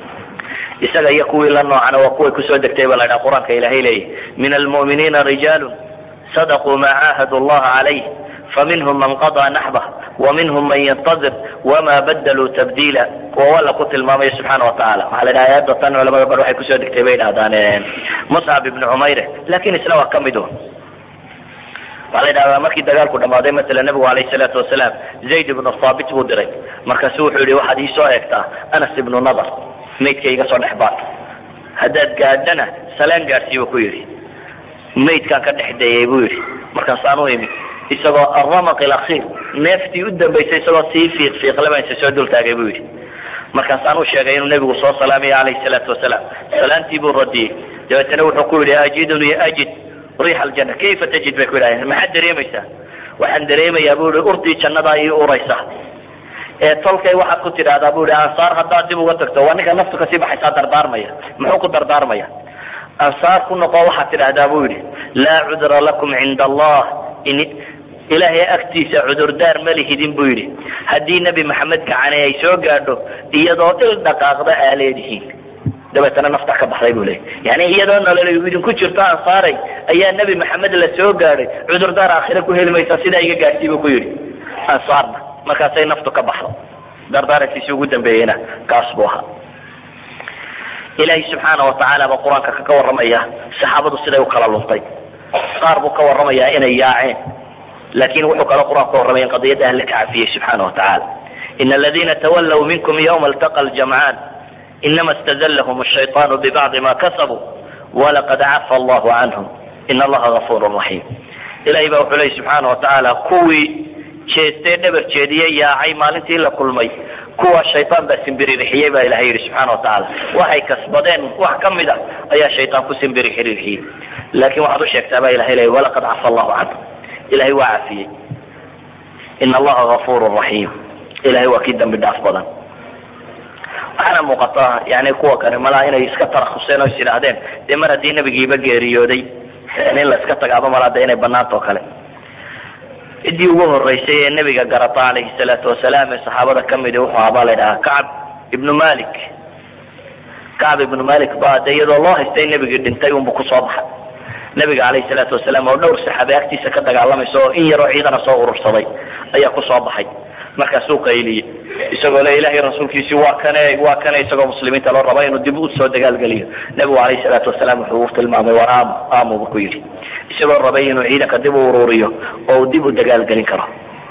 isaga iyo kuwii la noocana waa kuway kusoo degtay baa la ydhaha qur-aanka ilaahay leeyahy min almu'miniina rijaalu sadaquu maa caahadu allaha calayh faminhum man qadaa naxbah waminhum man yantadir wama badaluu tabdiila kuwa walla ku tilmaamaya subxaana watacaala waxaa la dhaha aayadda tan culamada bar waxay kusoo degtay bay dhahdaan muscab ibnu cumayre lakin isna waa ka mid un waxaa la yidhahdaa markii dagaalku dhammaaday masala nebigu alayh salaatu wasalaam zayd ibnu thaabit buu diray markaasu wuxuu yihi waxaad iisoo eegtaa anas ibnu nadar maydka iga soo dhex baad haddaad gaadhana salaan gaadhsii buu ku yidhi maydkaan ka dhex dayay buu yidhi markaasaan u imi isagoo aramaq ilakhir neeftii u dambaysay isagoo sii fiiq fiiqle baan isa soo dultaagay buu yidhi markaasaan u sheegay inuu nebigu soo salaamaya calayhi salaatu wasalaam salaantii buu radiyey dabeetana wuxuu ku yidhi ajidunii ajid riixa aljanna kayfa tajid bay ku yidhahdeen maxaad dareemaysaa waxaan dareemayaa buu yihi urtii jannadaa ii uraysa ee tolkay waxaad ku tidhaahdaa bu yihi ansaar haddaad dib uga tagto waa ninka naftu kasii baxaysaa dardaarmaya muxuu ku dardaarmaya ansaar ku noqo waxaad tidhaahdaa buu yidhi laa cudra lakum cinda allah ilaahay agtiisa cudurdaar ma lihidin buu yidhi haddii nebi maxamed gacane ay soo gaadho iyadoo il dhaqaaqda aa leedihiin dabeetana nafta ka baxday buu leeyay yani iyadoo nolol idinku jirto ansaaray ayaa nebi maxamed la soo gaadhay cudurdaar aakhire ku heli maysa sidaa iga gaadhsii buu ku yidhi ansaarna markaasay naftu ka baxdo dardaarankiisii ugu dambeeyeyna kaas buu ahaa ilaahay subxaana watacaala baa qur-aanka kaga warramaya saxaabadu siday u kala luntay qaar buu ka warramayaa inay yaaceen laakiin wuxuu kaloo qur-aanku ka warramaya in qadiyadda alle ka cafiyey subxaana watacaala ina aladiina tawallow minkum yawma altaqa aljamcaan inama istazallahum ashayطaanu bibacdi ma kasabuu walaqad cafa allahu canhum ina allaha gafuuru raxiim ilahay baa wuxuu leey subxaana watacaala kuwii jeestee dhabar jeediye yaacay maalintii la kulmay kuwa shayaan baa simbiririxiyey baa ilahay yidhi subxaana watacaala waxay kasbadeen wax ka mid a ayaa shayaan ku simbirixirixiyey laakiin waxaad u sheegtaa baa ilahay leey walaqad cafa allahu canhum ilahay waa cafiyey ina allaha gafuuru raxiim ilahay waa kii dambi dhaaf badan waxaana muuqata yani kuwa kani malaa inay iska tarakuseen oo is yidhaahdeen dee mar haddii nebigiiba geeriyooday in la iska tagaaba malaa de inay banaanta oo kale ciddii ugu horeysay ee nebiga garata calayhi salaatu wasalaam ee saxaabada ka midi wuxuu ahaa baa la ydhahaa kacb ibnu malik kacb ibnu malik baa de iyadoo loo haystay nebigii dhintay unbu kusoo baxay nebiga calayhi salaatu wasalaam oo dhowr saxaabe agtiisa ka dagaalamaysa oo in yaroo ciidana soo urursaday ayaa kusoo baxay markaasuu qayliyey isagoo le ilahay rasuulkiisii waa kane waa kane isagoo muslimiinta loo raba inuu dib u soo dagaalgeliyo nebigu calayhi salaatu wasalaam wuxuu u tilmaamay war aamu aamu buu ku yidhi isagoo rabay inuu ciidanka dib u ururiyo oo uu dib u dagaalgelin karo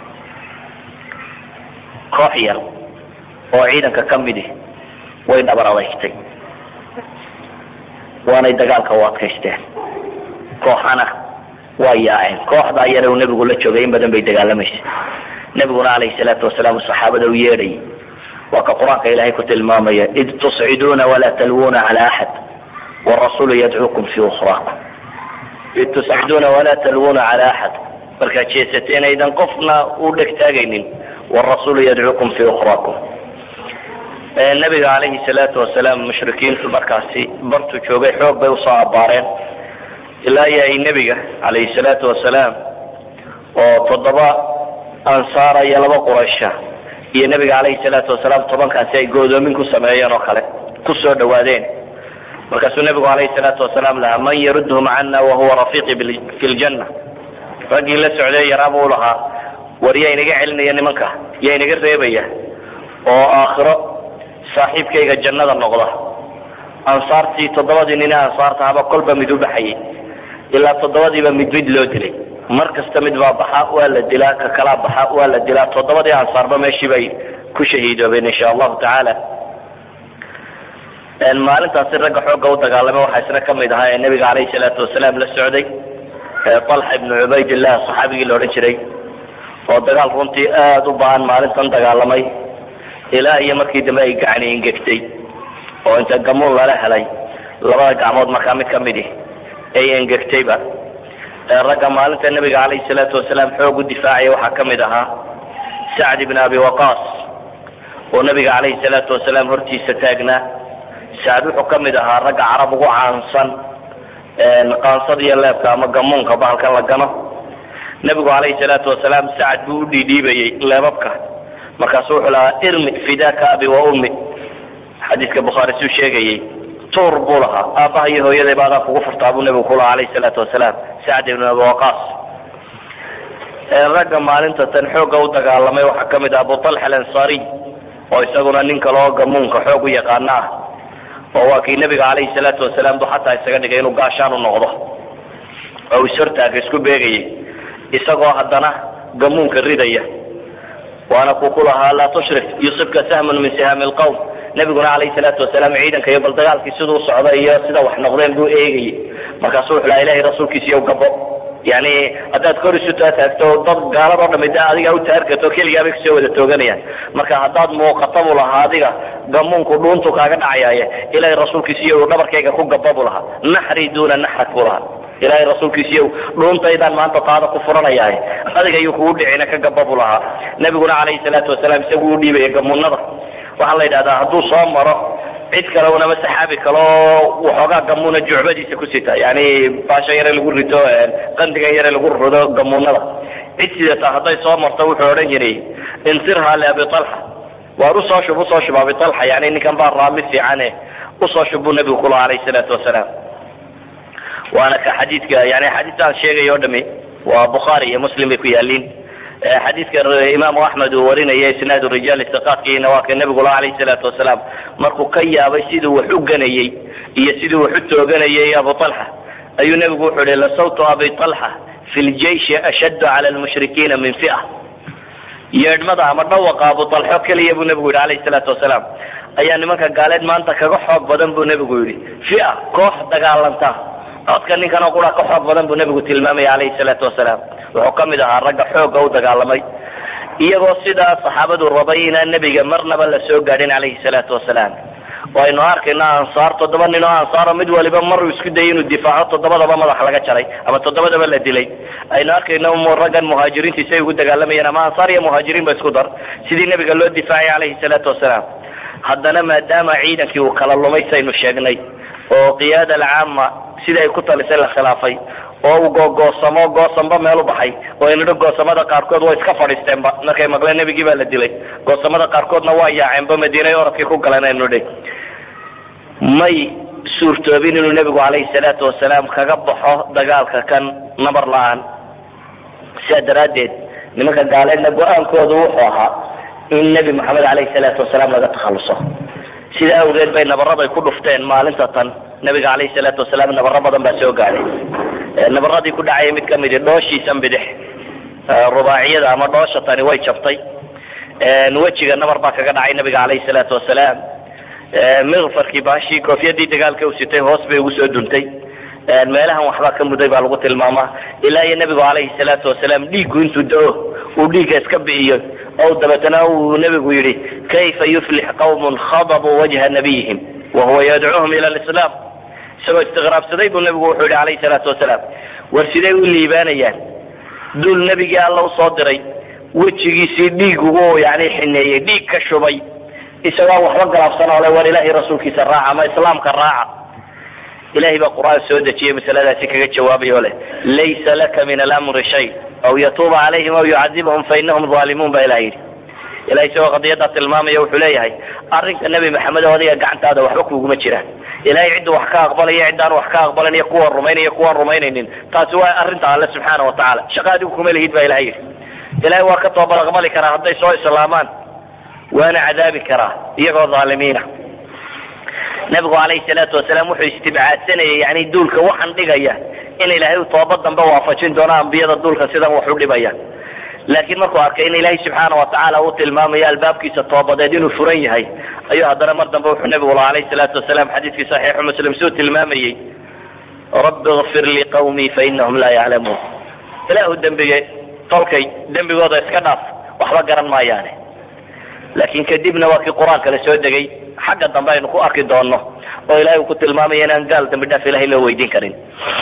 koox yar oo ciidanka ka midi way dhabar adaygtay waanay dagaalka u adkaysteen kooxana waa yaaceen kooxdaa yare uu nebigu la joogay in badan bay dagaalamaysay nebiguna calayhi salaatu wasalaam saxaabada u yeedhayay waa ka qur-aanka ilaahay ku tilmaamaya id tusciduuna walaa talwuuna cala axad warasuulu yadcuukum fii ukhraakum id tusciduuna walaa talwuuna cala axad markaad jeesateen aydan qofna u dhegtaagaynin warasuulu yadcuukum fii ukhraakum nebiga calayhi salaatu wasalaam mushrikiintu markaasi bartuu joogay xoog bay usoo abbaareen ilaa iyo ay nebiga calayhi salaatu wasalaam oo toddoba ansaara iyo laba quraysha iyo nebiga calayhi salaatu wasalaam tobankaasi ay goodoomin ku sameeyeen oo kale ku soo dhawaadeen markaasuu nebigu calayhi salaatu wasalaam lahaa man yarudhum cana wahuwa rafiiqi fi ljanna raggii la socday yaraa buu lahaa war yaa inaga celinaya nimanka yaa inaga reebaya oo aakhiro saaxiibkayga jannada noqda ansaartii toddobadii nin ee ansaartahaba kolba mid u baxayay ilaa toddobadiiba mid mid loo dilay mar kasta mid baa baxa waa la dilaa ka kalaa baxa waa la dilaa toddobadii ansaarba meeshii bay ku shahiidoobeen insha allahu tacaala maalintaasi ragga xoogga u dagaalamay waxaa isna ka mid ahaa ee nebiga calayhi salaatu wasalaam la socday talxa ibnu cubaydillah saxaabigii la odhan jiray oo dagaal runtii aada u baahan maalintan dagaalamay ilaa iyo markii dambe ay gacani ingegtay oo inta gamuun lala helay labada gacmood markaa mid ka midi ay engegtayba ragga maalinta nebiga calayhi salaatu wasalaam xoog u difaacaya waxaa ka mid ahaa sacd ibn abi waqaas oo nebiga calayhi salaatu wasalaam hortiisa taagnaa sacd wuxuu ka mid ahaa ragga carab ugu caansan qaansada iyo leebka ama gamuunka bahalkan la gano nebigu calayhi salaatu wasalaam sacad buu u dhiidhiibayey leebabka markaasu wuxuu lahaa irmi fidaaka abi wa ummi xadiidka bukhaari suu sheegayey tuur buu lahaa aabbaha iyo hooyaday baadaan kugu furtaa buu nebigu ku lahaa calayhi salaatu wasalaam sacd ibn abi waqaas ragga maalinta tan xoogga u dagaalamay waxaa ka mid ah abu talxa alansaariy oo isaguna nin kale oo gamuunka xoog u yaqaana ah oo waa kii nebiga calayhi salaatu wasalaam bu xataa isaga dhigay inuu gaashaan u noqdo oo ishortaaga isku beegayay isagoo haddana gamuunka ridaya waana kuu ku lahaa laa tushrik yusibka sahmun min sihaami lqowm nebiguna calayhi salaatu wasalaam ciidanka iyo bal dagaalkii siduu socda iyo sida wax noqdeen buu eegayey markaasuu wuxuu lahaa ilahay rasuulkiisa iyo gabo yani haddaad kor isu taataagto dad gaaladoo dhami da adiga u taarkato keligaabay kusoo wada tooganayaan marka haddaad muuqata buu lahaa adiga gamuunku dhuuntu kaaga dhacayaaye ilahay rasuulkiisiiyo dhabarkayga ku gaba buu lahaa naxri duuna naxrak buu lahaa ilaahay rasuulkiisiiyo dhuuntaydaan maanta taada ku furanayaaye adiga ayuu kugu dhicina ka gaba buu lahaa nebiguna calayhi salaatu wasalaam isagu u dhiibaya gamuunada waxaa la yidhahdaa hadduu soo maro cid kale unama saxaabi kaleo waxoogaa gamuuna jucbadiisa ku sita yani baasha yare lagu rito qandigan yare lagu rido gamuunada cid sidata hadday soo marto wuxuu odhan jiray insirhaa liabi alxa waar usoo shub usoo shub abi alxa yani ninkan baa raami fiicane usoo shub buu nebigu kulaha alayh salaatu wasalaam waana ka xadiidka yani axaadiista aan sheegay o dhami waa bukhaari iyo muslim bay ku yaaliin xadiidka imaamu axmed uu warinaya isnaadu rijaal istiqaadkiina waa ka nebigu laha alayh salaatu wasalaam markuu ka yaabay siduu wax u ganayey iyo siduu wax u tooganayay abu alxa ayuu nebigu wuxuu ihi lasawtu abi alxa fi ljeishi ashaddu cala lmushrikiina min fia yeedhmada ama dhawaqa abu alxo keliya buu nebigu yidhi alayh salaatu wasalaam ayaa nimanka gaaleed maanta kaga xoog badan buu nebigu yidhi fia koox dagaalanta codka ninkan oo qura ka xoog badan buu nebigu tilmaamaya alayhi salaatu wasalaam wuxuu ka mid ahaa ragga xoogga u dagaalamay iyagoo sidaa saxaabadu rabay inaan nebiga marnaba la soo gaadhin calayhi salaatu wasalaam waynu arkayna ansaar toddoba nin oo ansaaro mid waliba maruu isku dayay inuu difaaco toddobadaba madax laga jaray ama toddobadaba la dilay aynu arkayna raggan muhaajiriintii say ugu dagaalamayeen ama ansaar iyo muhaajiriin ba isku dar sidii nebiga loo difaacay calayhi salaatu wasalaam haddana maadaama ciidankii uu kala lumay saynu sheegnay oo qiyaada alcaama sidii ay ku talisay la khilaafay oo uu googoosamo goosanba meel u baxay oo inidho goosamada qaarkood waa iska fadhiisteenba markay maqleen nebigii baa la dilay goosamada qaarkoodna waa yaaceenba madiinay oradkii ku galeen aynu dhi may suurtoobin inuu nebigu calayhi salaatu wasalaam kaga baxo dagaalka kan nabar la-aan sidaa daraaddeed nimanka gaaleedna go-aankoodu wuxuu ahaa in nebi maxamed calayhi salaatu wasalaam laga takhalluso sidaa awgeed bay nabaraday ku dhufteen maalinta tan nabiga calayhi salaatu wasalaam nabaro badan baa soo gaadhay nabaradii ku dhacaya mid kamidi dhooshiisan bidix rubaaciyada ama dhoosha tani way jabtay wejiga nabar baa kaga dhacay nabiga calayhi salaatu wasalaam mikfarkii baashii koofiyadii dagaalka u sitay hoos bay ugu soo duntay meelahan waxbaa ka muday baa lagu tilmaamaa ilaa iyo nebigu calayhi salaatu wasalaam dhiiggu intuu da-o uu dhiigga iska bi'iyo o dabeetana uu nebigu yidhi kayfa yuflix qawmun khadabuu wajha nabiyihim wahuwa yadcuuhum ila lislaam isagoo istiqraabsaday buu nebigu wuxuu yidhi calayhi salaatu wasalaam war siday u liibaanayaan duul nebigii alla usoo diray wejigiisii dhiig ugu yani xineeyey dhiig ka shubay isagoo waxba galaabsan oo le war ilaahay rasuulkiisa raaca ama islaamka raaca ilahay baa qur-aan soo dejiyey masaladaasi kaga jawaabay oo leh laysa laka min alamri shay aw yatuuba calayhim aw yucadibahum fainahum aalimuun baa ilah yidhi ilahay isagoo qadiyadaa tilmaamaya wuxuu leeyahay arrinka nebi maxamed oo adiga gacantaada waxba kuuguma jiraan ilahay ciddu wax ka aqbalaya ciddaan wax ka aqbalan iyo kuwaan rumaynaya kuwaan rumaynaynin taasi waa arrinta alle subxaana wa tacaala shaqa adigu kuma lihid baa ilahay yidhi ilahay waa ka toobad aqbali karaa hadday soo islaamaan waana cadaabi karaa iyagoo dhaalimiina nabigu calayhi salaatu wasalaam wuxuu istibcaadsanayay yani duulka waxaan dhigaya in ilaahay uu toobad dambe waafajin doono ambiyada duulka sidan wax u dhibaya laakiin markuu arkay in ilaahay subxaana watacaala uu tilmaamayo albaabkiisa toobadeed inuu furan yahay ayuu haddana mar dambe wuxuu nabigu laha alayhi salaatu wasalaam xadiidkii saxiixu muslim suu tilmaamayey rabbi kfir lii qawmii fainahum laa yaclamuun ilaahu dembige tolkay dembigooda iska dhaaf waxba garan maayaane laakiin kadibna waa kii qur-aanka la soo degay xagga dambe aynu ku arki doonno oo ilahay uu ku tilmaamaya inaan gaal dambi dhaaf ilahay loo weydiin karin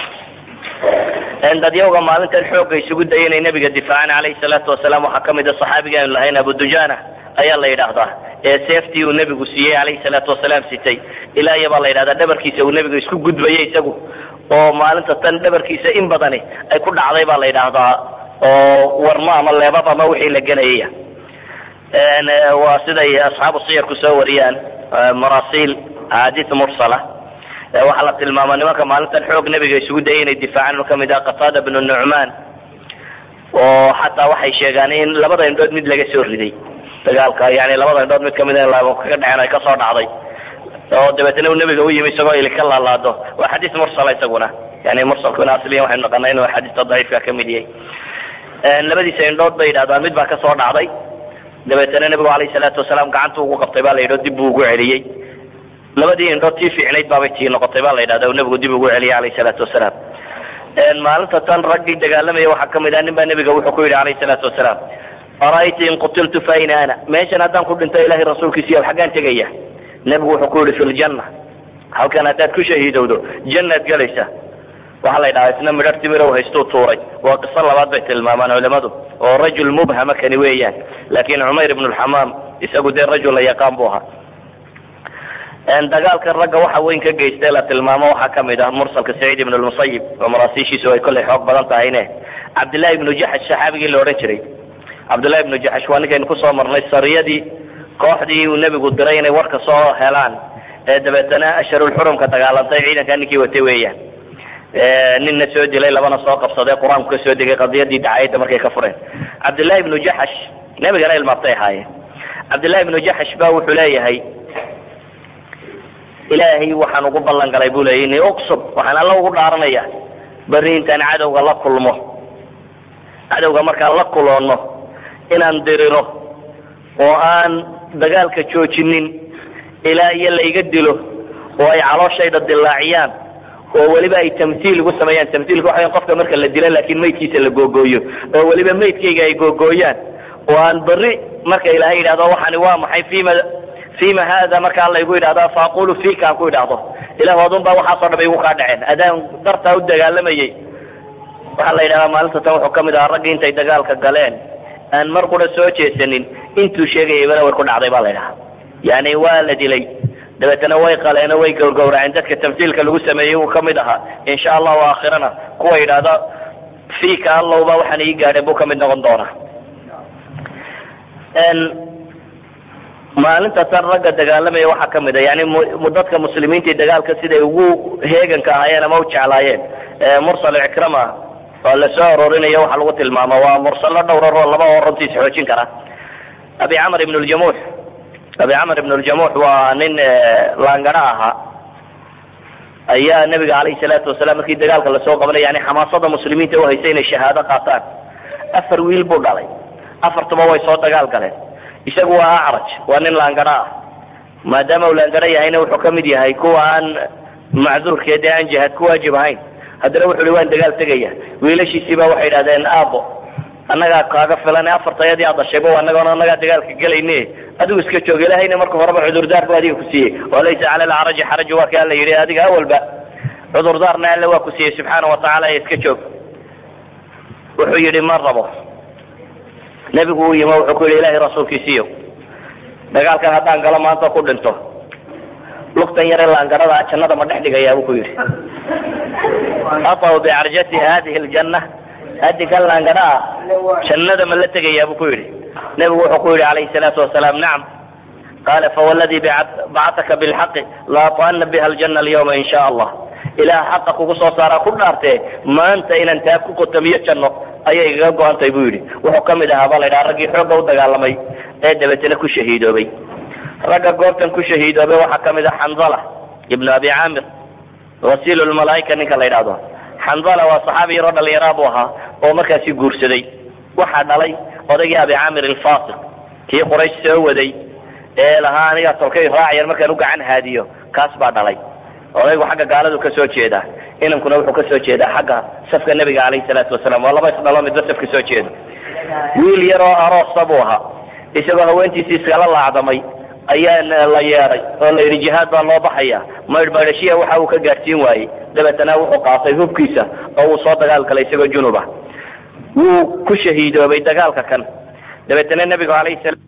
dadyawga maalintan xoogga isugu daya inay nabiga difaacaan calayhi salaatu wasalaam waxaa ka mid a saxaabiga aynu lahayn abu dujana ayaa la yidhaahdaa ee seeftii uu nebigu siiyey calayhi salaatu wasalaam sitay ilaa iyo baa la yidhahdaa dhabarkiisa uu nebiga isku gudbayay isagu oo maalinta tan dhabarkiisa in badani ay ku dhacday baa la yidhaahdaa oo warmo ama leebab ama wixii la gelayaya waa siday asxaabu siyarku soo wariyaan marasiil axaadiis mursala waxaa la tilmaamaa nimanka maalintan xoog nebiga isugu dayay inay difaacaan ka mid ah qataada bnu nucmaan oo xataa waxay sheegaan in labada indhood mid laga soo riday dagaalka yani labada indhood mid kamid in laabo kaga dhaceen ay kasoo dhacday oo dabeetna uu nebiga u yimi isagoo ili ka laalaado waa xadiis mursala isaguna yani mursalkuna asliyan waxaynu naqanaa inuu xadiista daciifka ka mid yahay labadiisa indhood bay yidhahdaan mid baa kasoo dhacday dabeetana nebigu alayhi salaatu wasalaam gacanta ugu qabtay baa la yidhao dib buu ugu celiyey labadii indhood tii fiicnayd baabay tii noqotay baa la yidhahda nebigu dib ugu celiyay alayhi salaatu wasalaam maalinta tan raggii dagaalamaya waxaa kamid ah nin baa nebiga wuxuu ku yidhi alayhi salaatu wasalaam ara'ayta in qutiltu fa ayna ana meeshan haddaan ku dhinto ilahay rasuulkiisiiyo xaggaan tegaya nebigu wuxuu ku yidhi fi ljanna halkan haddaad ku shahiidowdo jannaad gelaysa waxaa la yidhahaa isna midhar timirow haystuu tuuray waa qiso labaad bay tilmaamaan culimadu oo rajul mubhama kani weeyaan laakiin cumayr ibnu lxamaam isagu dee rajul la yaqaan buu ahaa dagaalka ragga waxa weyn ka geystay la tilmaamo waxaa kamid ah mursalka saciid ibn lmusayib oo maraasiishiisu ay kollay xoog badan tahayne cabdillahi ibnu jaxash saxaabigii la odhan jiray cabdillahi ibnu jaxash waa ninkaynu kusoo marnay sariyadii kooxdii uu nebigu diray inay warka soo helaan ee dabeetana asharulxurumka dagaalantay ciidankaa ninkii watay weeyaan ninna soo dilay labana soo qabsaday qur-aanku ka soo degay qadiyadii dacayadda markay ka fureen cabdillahi ibnu jaxash nebigana ilmaabtay ahaayeen cabdillahi ibnu jaxash ba wuxuu leeyahay ilaahay waxaan ugu ballan galay buu leeyay ini uqsub waxaan alla ugu dhaaranaya berri intaan cadowga la kulmo cadowga markaan la kuloonno inaan diriro oo aan dagaalka joojinin ilaa iyo layga dilo oo ay calooshayda dilaaciyaan oo weliba ay tamhiil ugu sameeyaan tamhiilka waxa qofka marka la dilo laakiin maydkiisa la googooyo oo weliba maydkayga ay googooyaan oo aan berri marka ilaahay yidhahdo waxani waa maxay fima fima hada markaa laygu yidhahdo faaqulu fika aan ku idhaahdo ilah adun baa waxaasoo dham igu kaa dhaceen adaan dartaa u dagaalamayey waxaa la yidhahdaa maalinta tan wuxuu kamid ahaa raggii intay dagaalka galeen aan mar qura soo jeesanin intuu sheegayaybana way ku dhacday ba la ydhahaa yani waa la dilay dabeetana way qaleeno way gowrgowraceen dadka tamhiilka lagu sameeyey uu kamid ahaa insha allahu aakhirana kuwa yidhaahda fika allowba waxaan ii gaadheen buu kamid noqon doonaa maalinta tan ragga dagaalamaya waxaa kamid a yani dadka muslimiinta dagaalka siday ugu heeganka ahaayeen ama u jeclaayeen mursal ikrama oo lasoo aroorinayo waxaa lagu tilmaama waa mursalo dhowraroo laba oo runtiis xoojin kara abi camr ibn ljamuux abi camr ibn ljamuux waa nin laangara ahaa ayaa nabiga alayhi salaatu wasalaam markii dagaalka lasoo qabanay yani xamaasada muslimiinta uhaysay inay shahaado qaataan afar wiil buu dhalay afartuba way soo dagaal galeen isagu waa acraj waa nin laangara ah maadaama uu laangara yahayna wuxuu kamid yahay kuwa aan macduurkeed ee aan jihaad ku waajib ahayn haddana wuxu uhi waan dagaal tegaya wiilashiisiiba waxay idhahdeen aabo annagaa kaaga filan afartayadii aad dhashayba annagoona annagaa dagaalka gelayne adigu iska joog ilahayna marka horeba cudurdaar bu adiga ku siiyey walaysa cala alcaraji xaraju waa ka alla yidhi adiga awalba cudurdaarna alle waa ku siiyey subxaana watacaala ee iska joog wuxuu yidhi ma rabo nebigu uu yimi wuxuu ku yidhi ilahay rasuulkiisiiyo dagaalkan haddaan galo maanta ku dhinto lugtan yare laangarada jannada ma dhex dhigayaa buu ku yidhi ataw bicarjati hadihi ljanna adikan laangara ah jannada ma la tegayaa buu ku yidhi nebigu wuxuu ku yidhi calayhi salaatu wasalaam nacam qaala fawalladii bacataka bilxaqi laata'ana biha aljanna alyawma in sha allah ilaah xaqa kugu soo saaraa ku dhaartee maanta inaan taa ku qotamiyo janno ayay igaga go-antay buu yidhi wuxuu ka mid ahaa baa la ydhaha raggii xoogga u dagaalamay ee dabeetana ku shahiidoobay ragga goobtan ku shahiidoobay waxaa ka mid ah xandala ibnu abi caamir wasiil lmalaaika ninka la ydhahdo xandala waa saxaabi yaroo dhalinyaraa buu ahaa oo markaasi guursaday waxaa dhalay odaygii abi caamir alfasiq kii quraysh soo waday ee lahaa anigaa tolkay raacyan markaan u gacan haadiyo kaas baa dhalay odaygu xagga gaaladu ka soo jeedaa inankuna wuxuu ka soo jeedaa xagga safka nebiga calayhi salaatu wasalaam waa laba isdhalo midba saf ka soo jeedo wiil yaroo aroosa buu ahaa isagoo haweentiisii iskala laacdamay ayaa la yeeday oo la yidhi jihaad baa loo baxaya maydhmaydhashiya waxa uu ka gaadhsiin waayey dabeetana wuxuu qaatay hubkiisa oo uu soo dagaal galay isagoo junuba wuu ku shahiidoobay dagaalka kan dabeetana nebigu alayhi salaam